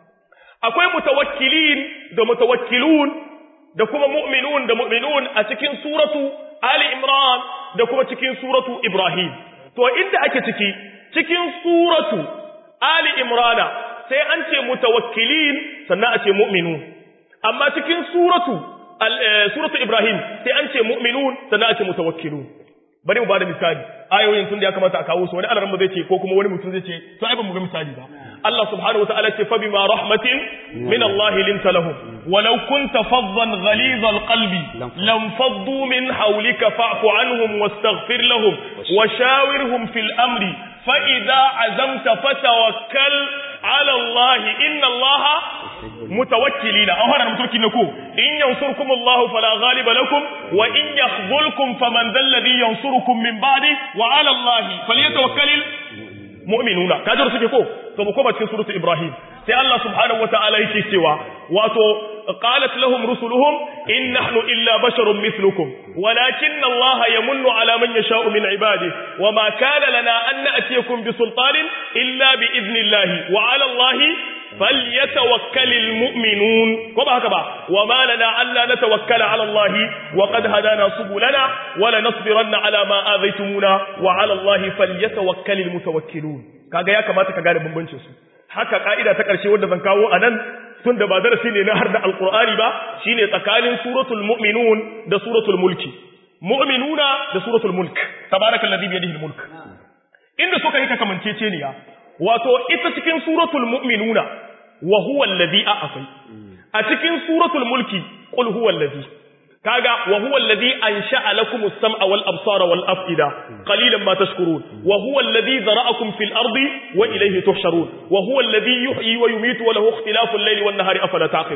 akwai mutawakkilin da mutawakkilun da kuma mu'minun da mu'minun a cikin suratu Ali Imran da kuma cikin suratu Ibrahim to inda ake ciki cikin suratu Ali Imrana sai an ce mutawakkilin sannan a ce mu'minun amma cikin suratu suratu Ibrahim sai an ce mu'minun sannan a ce mutawakkilun bari mu bada misali ayoyin tun da ya kamata a kawo su wani alaran zai ce ko kuma wani mutum zai ce to ai ba mu ga misali ba Allah subhanahu wataala ce fa bima rahmatin min Allah linta lahum walau kunta faddan ghaliz alqalbi lam faddu min hawlika fa'fu anhum wastaghfir lahum wa shawirhum fil amri fa idza azamta fatawakkal ala Allah inna Allah mutawakkilina aw hana mutukin ko in yansurkum Allah fala ghaliba lakum wa in yakhzulkum faman dhal ladhi yansurukum min ba'di wa ala Allah falyatawakkalul mu'minuna kajar suke ko to mu koma cikin suratul ibrahim sai Allah subhanahu wataala yake cewa wato qalat lahum rusuluhum in nahnu illa basharun mithlukum walakinna Allah yamunnu ala man yasha'u min ibadihi wama kana lana an na'tiyakum bi sultanin illa bi idnillahi wa ala Allah falyatawakkalul mu'minun ko ba haka ba wama lana alla natawakkala ala Allah wa qad hadana subulana wa lanasbiranna ala ma adaytumuna wa ala Allah falyatawakkalul mutawakkilun kaga ya kamata ka gane bambancin su haka ka'ida ta ƙarshe wadda zan kawo anan tun da ba darasi ne na har da alqur'ani ba shine tsakanin suratul mu'minun da suratul mulki mu'minuna da suratul mulk tabarakallazi bi yadihi almulk inda suka yi kamanceceniya wato ita cikin suratul mu'minuna wa huwa alladhi a'afai a cikin suratul mulki qul huwa alladhi kaga wa huwa alladhi ansha'a lakum as-sam'a wal absara wal af'ida qalilan ma tashkurun wa huwa alladhi zara'akum fil ardi wa ilayhi tuhsharun wa huwa alladhi yuhyi wa yumitu wa lahu ikhtilafu al-layli wan nahari afala taqilun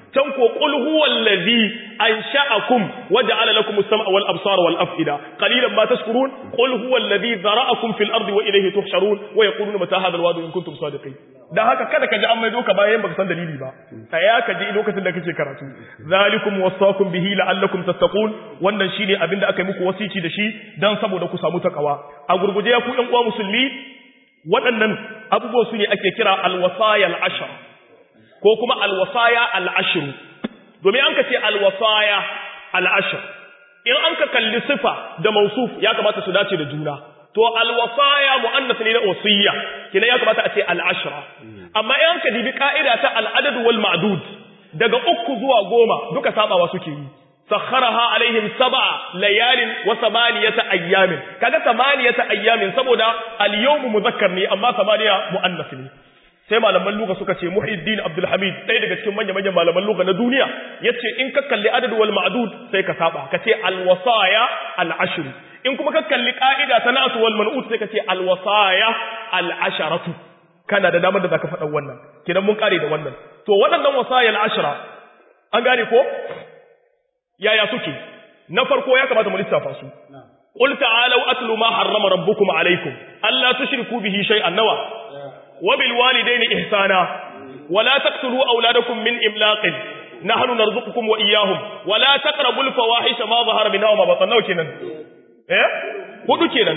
can ko qul huwal ladhi ansha'akum wa ja'ala lakum as-sam'a wal absara wal af'ida qalilan ma tashkurun qul huwal ladhi dhara'akum fil ardi wa ilayhi tuhsharun wa yaquluna mata hadha al-wa'du in kuntum sadiqin dan haka kada ka ji an maido ka bayan baka san dalili ba tsaya ka ji lokacin da kake karatu zalikum wasaqum bihi la'allakum tattaqun wannan shine abinda aka yi muku wasici da shi dan saboda ku samu takawa a gurguje ya ku ɗan uwa musulmi waɗannan abubuwan su ne ake kira alwasaya al'ashar ko kuma alwasaya al'ashir domin an ka ce alwasaya al'ashir in an ka kalli sifa da mausuf ya kamata su dace da juna to alwasaya mu'annas ne na wasiyya kina ya kamata a ce al'ashra amma in an ka dibi ka'ida ta al'adad wal ma'dud daga uku zuwa goma duka sabawa suke yi sakharaha alaihim sab'a layalin wa samaniyata ayyamin kaga samaniyata ayyamin saboda al-yawm mudhakkar ne amma samaniya muannas ne sai malaman lugha suka ce Muhyiddin Abdul Hamid ɗaya daga cikin manyan manyan malaman lugha na duniya yace in ka kalli adad wal ma'dud sai ka saba ka ce al-wasaya al-ashr in kuma ka kalli ka'ida ta nasu wal man'ut sai ka ce al-wasaya al-asharatu kana da damar da zaka faɗa wannan kidan mun kare da wannan to waɗannan wasaya al-ashra an gane ko yaya suke na farko ya kamata mu lissafa su qul ta'alu atlu ma harrama rabbukum alaykum alla tushriku bihi shay'an nawa wa bil walidayni ihsana wa la taqtulu awladakum min imlaqin nahnu narzuqukum wa iyyahum wa la taqrabul fawahisha ma zahara minha wa ma batana nawa kenan eh hudu kenan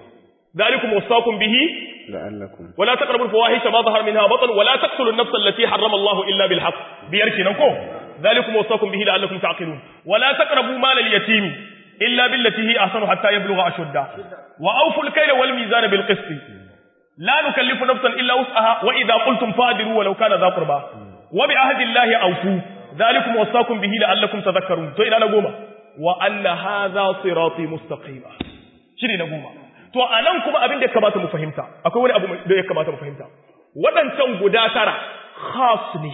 ذلكم وصاكم به لعلكم ولا تقربوا الفواحش ما ظهر منها بطن ولا تقتلوا النفس التي حرم الله إلا بالحق بيركي نكو ذلكم وصاكم به لعلكم تعقلون ولا تقربوا مال اليتيم إلا بالتي هي أحسن حتى يبلغ أشده وأوفوا الكيل والميزان بالقسط لا نكلف نفسا إلا وسعها وإذا قلتم فادروا ولو كان ذا قربى وبعهد الله أوفوا ذلكم وصاكم به لعلكم تذكرون تو إلى نقوم وأن هذا صراطي مستقيما شري نقوم to anan kuma abin da ya kamata mu fahimta akwai wani abu da ya kamata mu fahimta waɗancan guda tara khas ne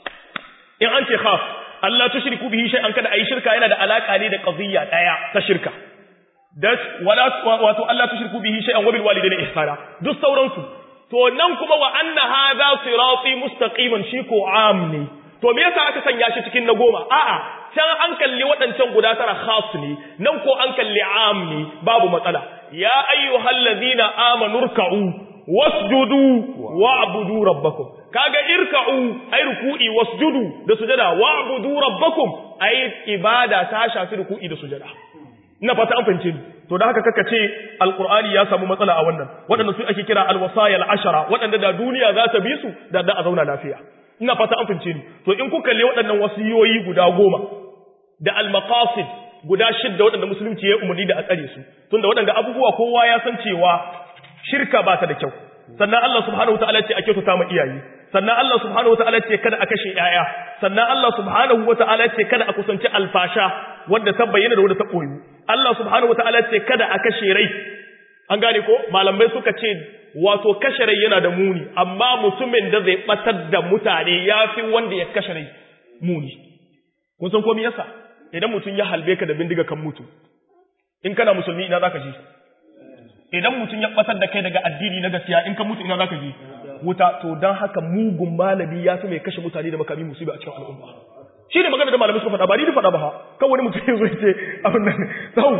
in an ce khas Allah tushriku bihi shay'an kada ayi shirka yana da alaka ne da qadiyya daya ta shirka da wala wato Allah tushriku bihi shay'an wa bil walidayni ihsana duk sauransu to nan kuma wa anna hadha sirati mustaqiman shi ko am ne to me yasa aka sanya shi cikin na goma a'a can an kalli waɗancan guda tara khas ne nan ko an kalli am ne babu matsala ya ayyuhal ladina amanu ruk'u wasjudu wa'budu rabbakum kaga irka'u ay ruku'i wasjudu da sujada wa'budu rabbakum ay ibada ta shafi ruku'i da sujada ina fata an fahimce ni to da haka kaka ce alqur'ani ya samu matsala a wannan waɗanda su ake kira alwasaya al'ashara waɗanda da duniya za ta bi su da da a zauna lafiya ina fata an fahimce ni to in kuka kalle waɗannan wasiyoyi guda goma da al-maqasid guda shidda waɗanda musulunci ya umarni da a tsare su tunda waɗanda abubuwa kowa ya san cewa shirka ba ta da kyau sannan Allah subhanahu wataala ce a kyautata ma iyaye sannan Allah subhanahu wataala ce kada a kashe yaya sannan Allah subhanahu wataala ce kada a kusanci alfasha wanda ta bayyana da wanda ta koyu Allah subhanahu wataala ce kada a kashe rai an gane ko malamai suka ce wato kashe rai yana da muni amma mutumin da zai batar da mutane yafi wanda ya kashe rai muni kun san komai yasa idan mutum ya halbe ka da bindiga kan mutu in kana musulmi ina zaka ji idan mutum ya batar da kai daga addini na gaskiya in ka mutu ina zaka ji wuta to dan haka mugun malami ya fi mai kashe mutane da makami musibi a cikin al'umma shi ne magana da malamai suka faɗa ba ni da faɗa ba ha kan wani mutum ya zo ya ce abin nan sau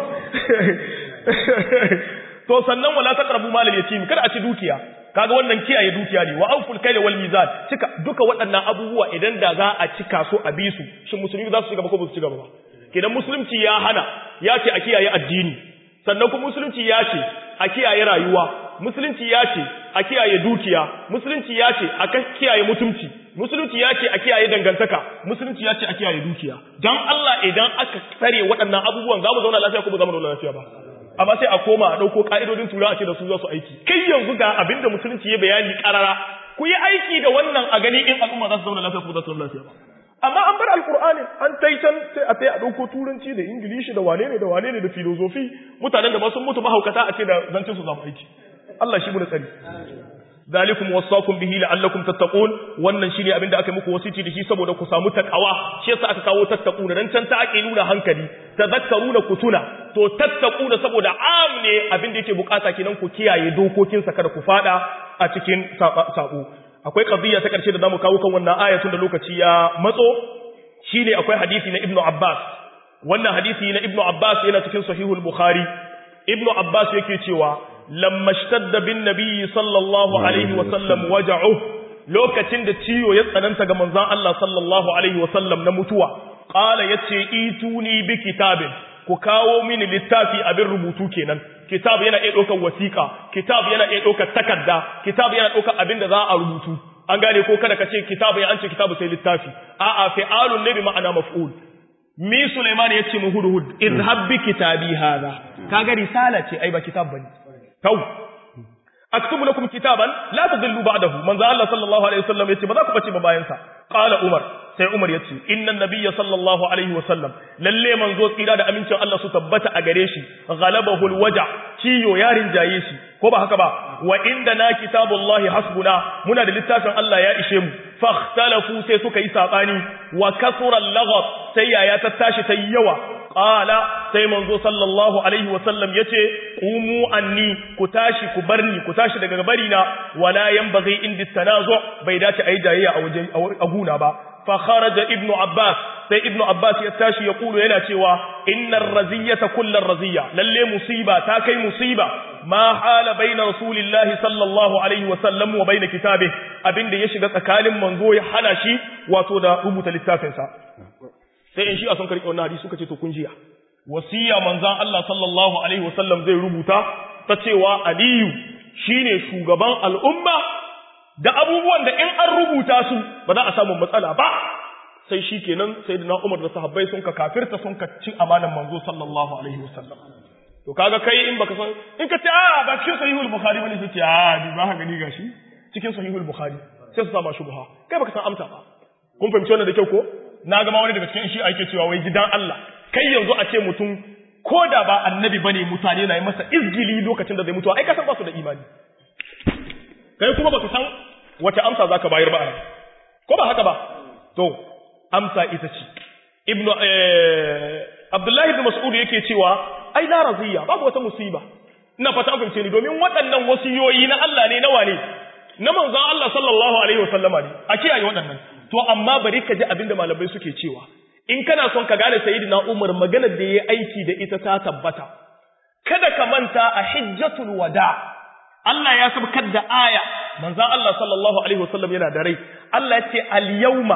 to sannan wala taqrabu malal yatim kada a ci dukiya kaga wannan kiyaye dukiya ne wa auful kayla wal mizan cika duka waɗannan abubuwa idan da za a cika su a bi su shin musulmi za su ci gaba ko ba su ci gaba ba kidan musulunci ya hana ya ce a kiyaye addini sannan kuma musulunci ya ce a kiyaye rayuwa musulunci ya ce a kiyaye dukiya musulunci ya ce a kiyaye mutunci musulunci ya ce a kiyaye dangantaka musulunci ya ce a kiyaye dukiya dan Allah idan aka tsare waɗannan abubuwan za mu zauna lafiya ko ba za mu zauna lafiya ba amma sai a koma a ɗauko ƙa'idodin tura a ce da su za su aiki kai yanzu ga abin da musulunci ya bayani ƙarara ku yi aiki da wannan a gani in al'umma za su zauna lafiya ko za su zauna lafiya ba amma an bar alkur'ani an tai can sai a tai a ɗauko turanci da ingilishi da wane ne da wane ne da filozofi mutanen da ba sun mutu mahaukata a ce da zancen su zama aiki Allah shi mu da tsari zalikum wasaqum bihi la'allakum tattaqun wannan shine abinda aka muku wasiti da shi saboda ku samu takawa shi yasa aka kawo tattaquna dan can ta ake nuna hankali tadhakkaruna kutuna to tattaquna saboda am ne abinda yake bukata kenan ku kiyaye dokokin sa kada ku fada a cikin sabo akwai qadiyya ta karshe da zamu kawo kan wannan ayatun da lokaci ya matso shine akwai hadisi na Ibn Abbas wannan hadisi na Ibn Abbas yana cikin sahihul Bukhari Ibn Abbas yake cewa lamma shtadda bin nabiyyi sallallahu alaihi wa sallam waja'u lokacin da ciwo ya tsananta ga manzon Allah sallallahu alaihi wa sallam na mutuwa qala yace ituni bi kitabin ku kawo mini littafi abin rubutu kenan kitab yana iya ɗaukar wasiƙa kitab yana iya ɗaukar takarda kitab yana ɗaukar abin da za a rubutu an gane ko kada ka ce kitab ya an ce kitabu sai littafi a'a fi'alun ne bi ma'ana maf'ul mi Sulaiman yace mu hudhud izhab bi kitabi hadha kaga risala ce ai ba kitab bane tau aktubu lakum kitaban la tadillu ba'dahu manzo Allah sallallahu alaihi wasallam yace ba za ku bace ba bayan sa qala umar sai umar yace innan nabiyya sallallahu alaihi wasallam lalle manzo tsira da amincin Allah su tabbata a gare shi ghalabahu alwaja ciyo yarin jaye shi ko ba haka ba wa inda na kitabullahi hasbuna muna da littafin Allah ya ishe mu fakhtalafu sai suka yi sabani wa kasura al sai yaya ta tashi ta yawa qala sai manzo sallallahu alaihi wasallam yace qumu anni ku tashi ku barni ku tashi daga bari na wala yanbaghi indi tanazu bai dace ayi jayayya a waje a guna ba fa kharaja ibnu abbas sai ibnu abbas ya tashi ya kulu yana cewa innar raziyata kullar raziya lalle musiba ta kai musiba ma hala baina rasulillahi sallallahu alaihi wasallam wa baina kitabe abinda ya shiga tsakanin manzo ya hana shi wato da rubuta littafinsa sai in shi a son karɓi wannan hadisi suka ce to kun jiya wasiya manzan Allah sallallahu alaihi wasallam zai rubuta ta cewa Aliyu shine shugaban al'umma da abubuwan da in an rubuta su ba za a samu matsala ba sai shi kenan sai da Umar da sahabbai sun ka kafirta sun ka ci amanan manzo sallallahu alaihi wasallam to kaga kai in baka san in ka ce a ba cikin sahihul bukhari bane sai ce a bi ba ka gani gashi cikin sahihul bukhari sai su sama shubha kai baka san amsa ba kun fahimci wannan da kyau ko na gama wani daga cikin shi ake cewa wai gidan Allah kai yanzu a ce mutum ko da ba annabi bane mutane na yi masa izgili lokacin da zai mutuwa ai ka san ba su da imani kai kuma baka san wace amsa zaka bayar ba a ko ba haka ba to amsa ita ce ibnu Abdullahi ibn Mas'ud yake cewa ai la raziya babu wata musiba ina fata an ni domin waɗannan wasiyoyi na Allah ne nawa ne na manzon Allah sallallahu alaihi wasallama ne a kiyaye waɗannan to amma bari ka ji abinda malamai suke cewa in kana son ka gane sayyidina Umar maganar da yayi aiki da ita ta tabbata kada ka manta a hijjatul wada Allah ya sabkar da aya manzon Allah sallallahu alaihi wasallam yana da rai Allah ya ce al-yawma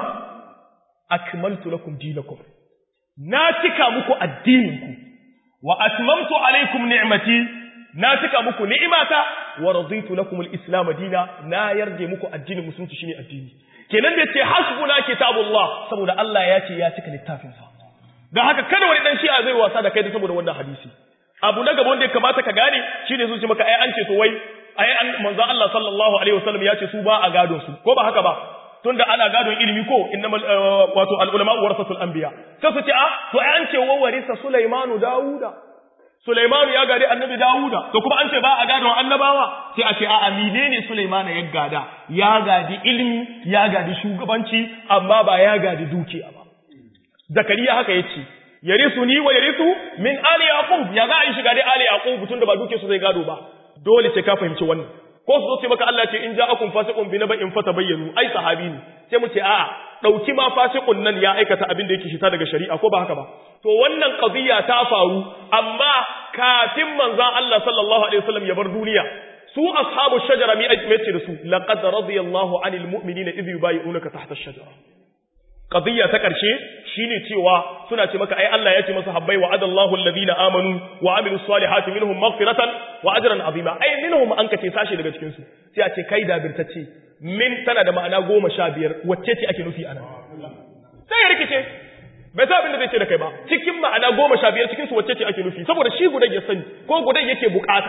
akmaltu lakum dinakum na cika muku addininku wa atmamtu alaikum ni'mati na cika muku ni'imata wa raditu lakum al-islam dina na yarje muku addinin musulunci shine addini kenan da ce hasbuna kitabullah saboda Allah ya ce ya cika littafin sa dan haka kada wani dan shi'a zai wasa da kai da saboda wannan hadisi abu na gaba wanda ya kamata ka gane shine sun ce maka ai an ce to wai ai an manzo Allah sallallahu alaihi wasallam ya ce su ba a gadon su ko ba haka ba tunda ana gadon ilimi ko innamal wato al ulama warasatul anbiya sai su ce a to ai an ce wa warisa Sulaimanu Dawuda Sulaimanu ya gadi annabi Dawuda to kuma an ce ba a gadon annabawa sai a ce a amine ne Sulaimanu ya gada ya gadi ilimi ya gadi shugabanci amma ba ya gadi dukiya ba Zakariya haka yace yarisu ni wa yarisu min ali yaqub ya za a yi shiga dai ali yaqub tunda ba duke su zai gado ba dole sai ka fahimci wannan ko su zo ce maka Allah ce in ja'akum fasiqun bi naba'in fatabayyanu ai sahabi ne sai mu ce a'a dauki ma fasiqun nan ya aikata abin da yake shita daga shari'a ko ba haka ba to wannan qadiyya ta faru amma kafin manzon Allah sallallahu alaihi wasallam ya bar duniya su ashabu shajara mi ce da su laqad radiyallahu anil mu'minina idh yubayyi'unaka tahta ash-shajara qadiyya ta karshe shine cewa suna ce maka ai Allah ya ce masa habbai wa adallahu alladhina amanu wa amilus salihati minhum maghfiratan wa ajran azima ai minhum an kace sashi daga cikin su sai a ce kai da birtacce min tana da ma'ana goma sha biyar wacce ce ake nufi anan sai ya rikice bai sa abin da zai ce da kai ba cikin ma'ana goma sha biyar cikin su wacce ce ake nufi saboda shi gudan ya sani ko gudan yake bukata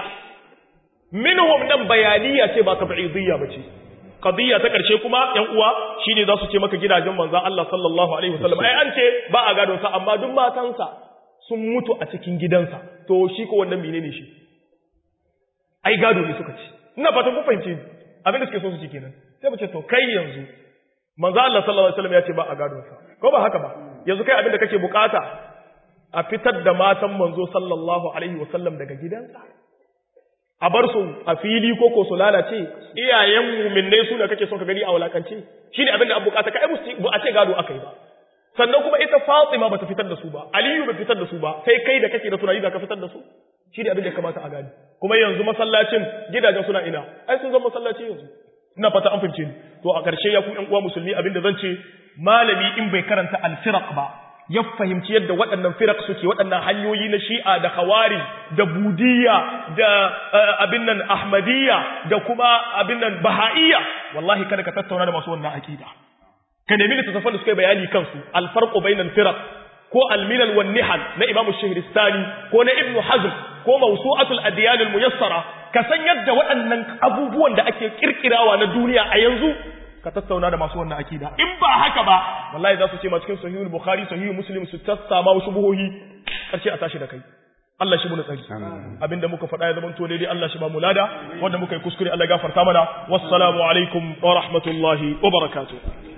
minhum nan bayaniya ce ba tab'idiyya ba ce qadiyya ta karshe kuma yan uwa shine za su ce maka gidajen manzon Allah sallallahu alaihi wasallam ai an ce ba a gadon sa amma duk matansa sun mutu a cikin gidansa to shi ko wannan menene shi ai gado ne suka ce ina fatan ku fahimce abin da suke so su ci kenan sai mu ce to kai yanzu manzon Allah sallallahu alaihi wasallam ya ce ba a gadon sa ko ba haka ba yanzu kai abin da kake bukata a fitar da matan manzo sallallahu alaihi wasallam daga gidansa a bar su a fili ko ko su lalace iyayen mu'minnai su ne kake son ka gani a walakance shine abin da an bukata kai musu ba a ce gado akai ba sannan kuma ita Fatima bata fitar da su ba Aliyu bai fitar da su ba sai kai da kake da tunani da ka fitar da su shi ne abin da ya kamata a gani kuma yanzu masallacin gidajen suna ina ai sun zama masallaci yanzu ina fata an fahimce ni to a ƙarshe ya ku ƴan uwa musulmi abin da zan ce malami in bai karanta al-firaq ba ya fahimci yadda waɗannan firak suke waɗannan hanyoyi na shi'a da hawari da budiyya da abin nan ahmadiyya da kuma abin nan baha'iyya wallahi kada ka tattauna da masu wannan akida ka nemi littattafan da suka yi bayani kansu alfarqu bainal firaq ko almilal wan nihal na imamu shahristani ko na ibnu hazm ko mawsu'atul adyan al muyassara ka san yadda waɗannan abubuwan da ake kirkirawa na duniya a yanzu ka tattauna da masu wannan akida in ba haka ba wallahi za su ce ma cikin sahihul bukhari sahihul muslim su tassama wasu buhohi karshe a tashi da kai Allah shi mu tsari abinda muka faɗa ya zama to daidai Allah shi ba mu lada wanda muka yi kuskure Allah gafarta mana wassalamu alaikum wa rahmatullahi wa barakatuh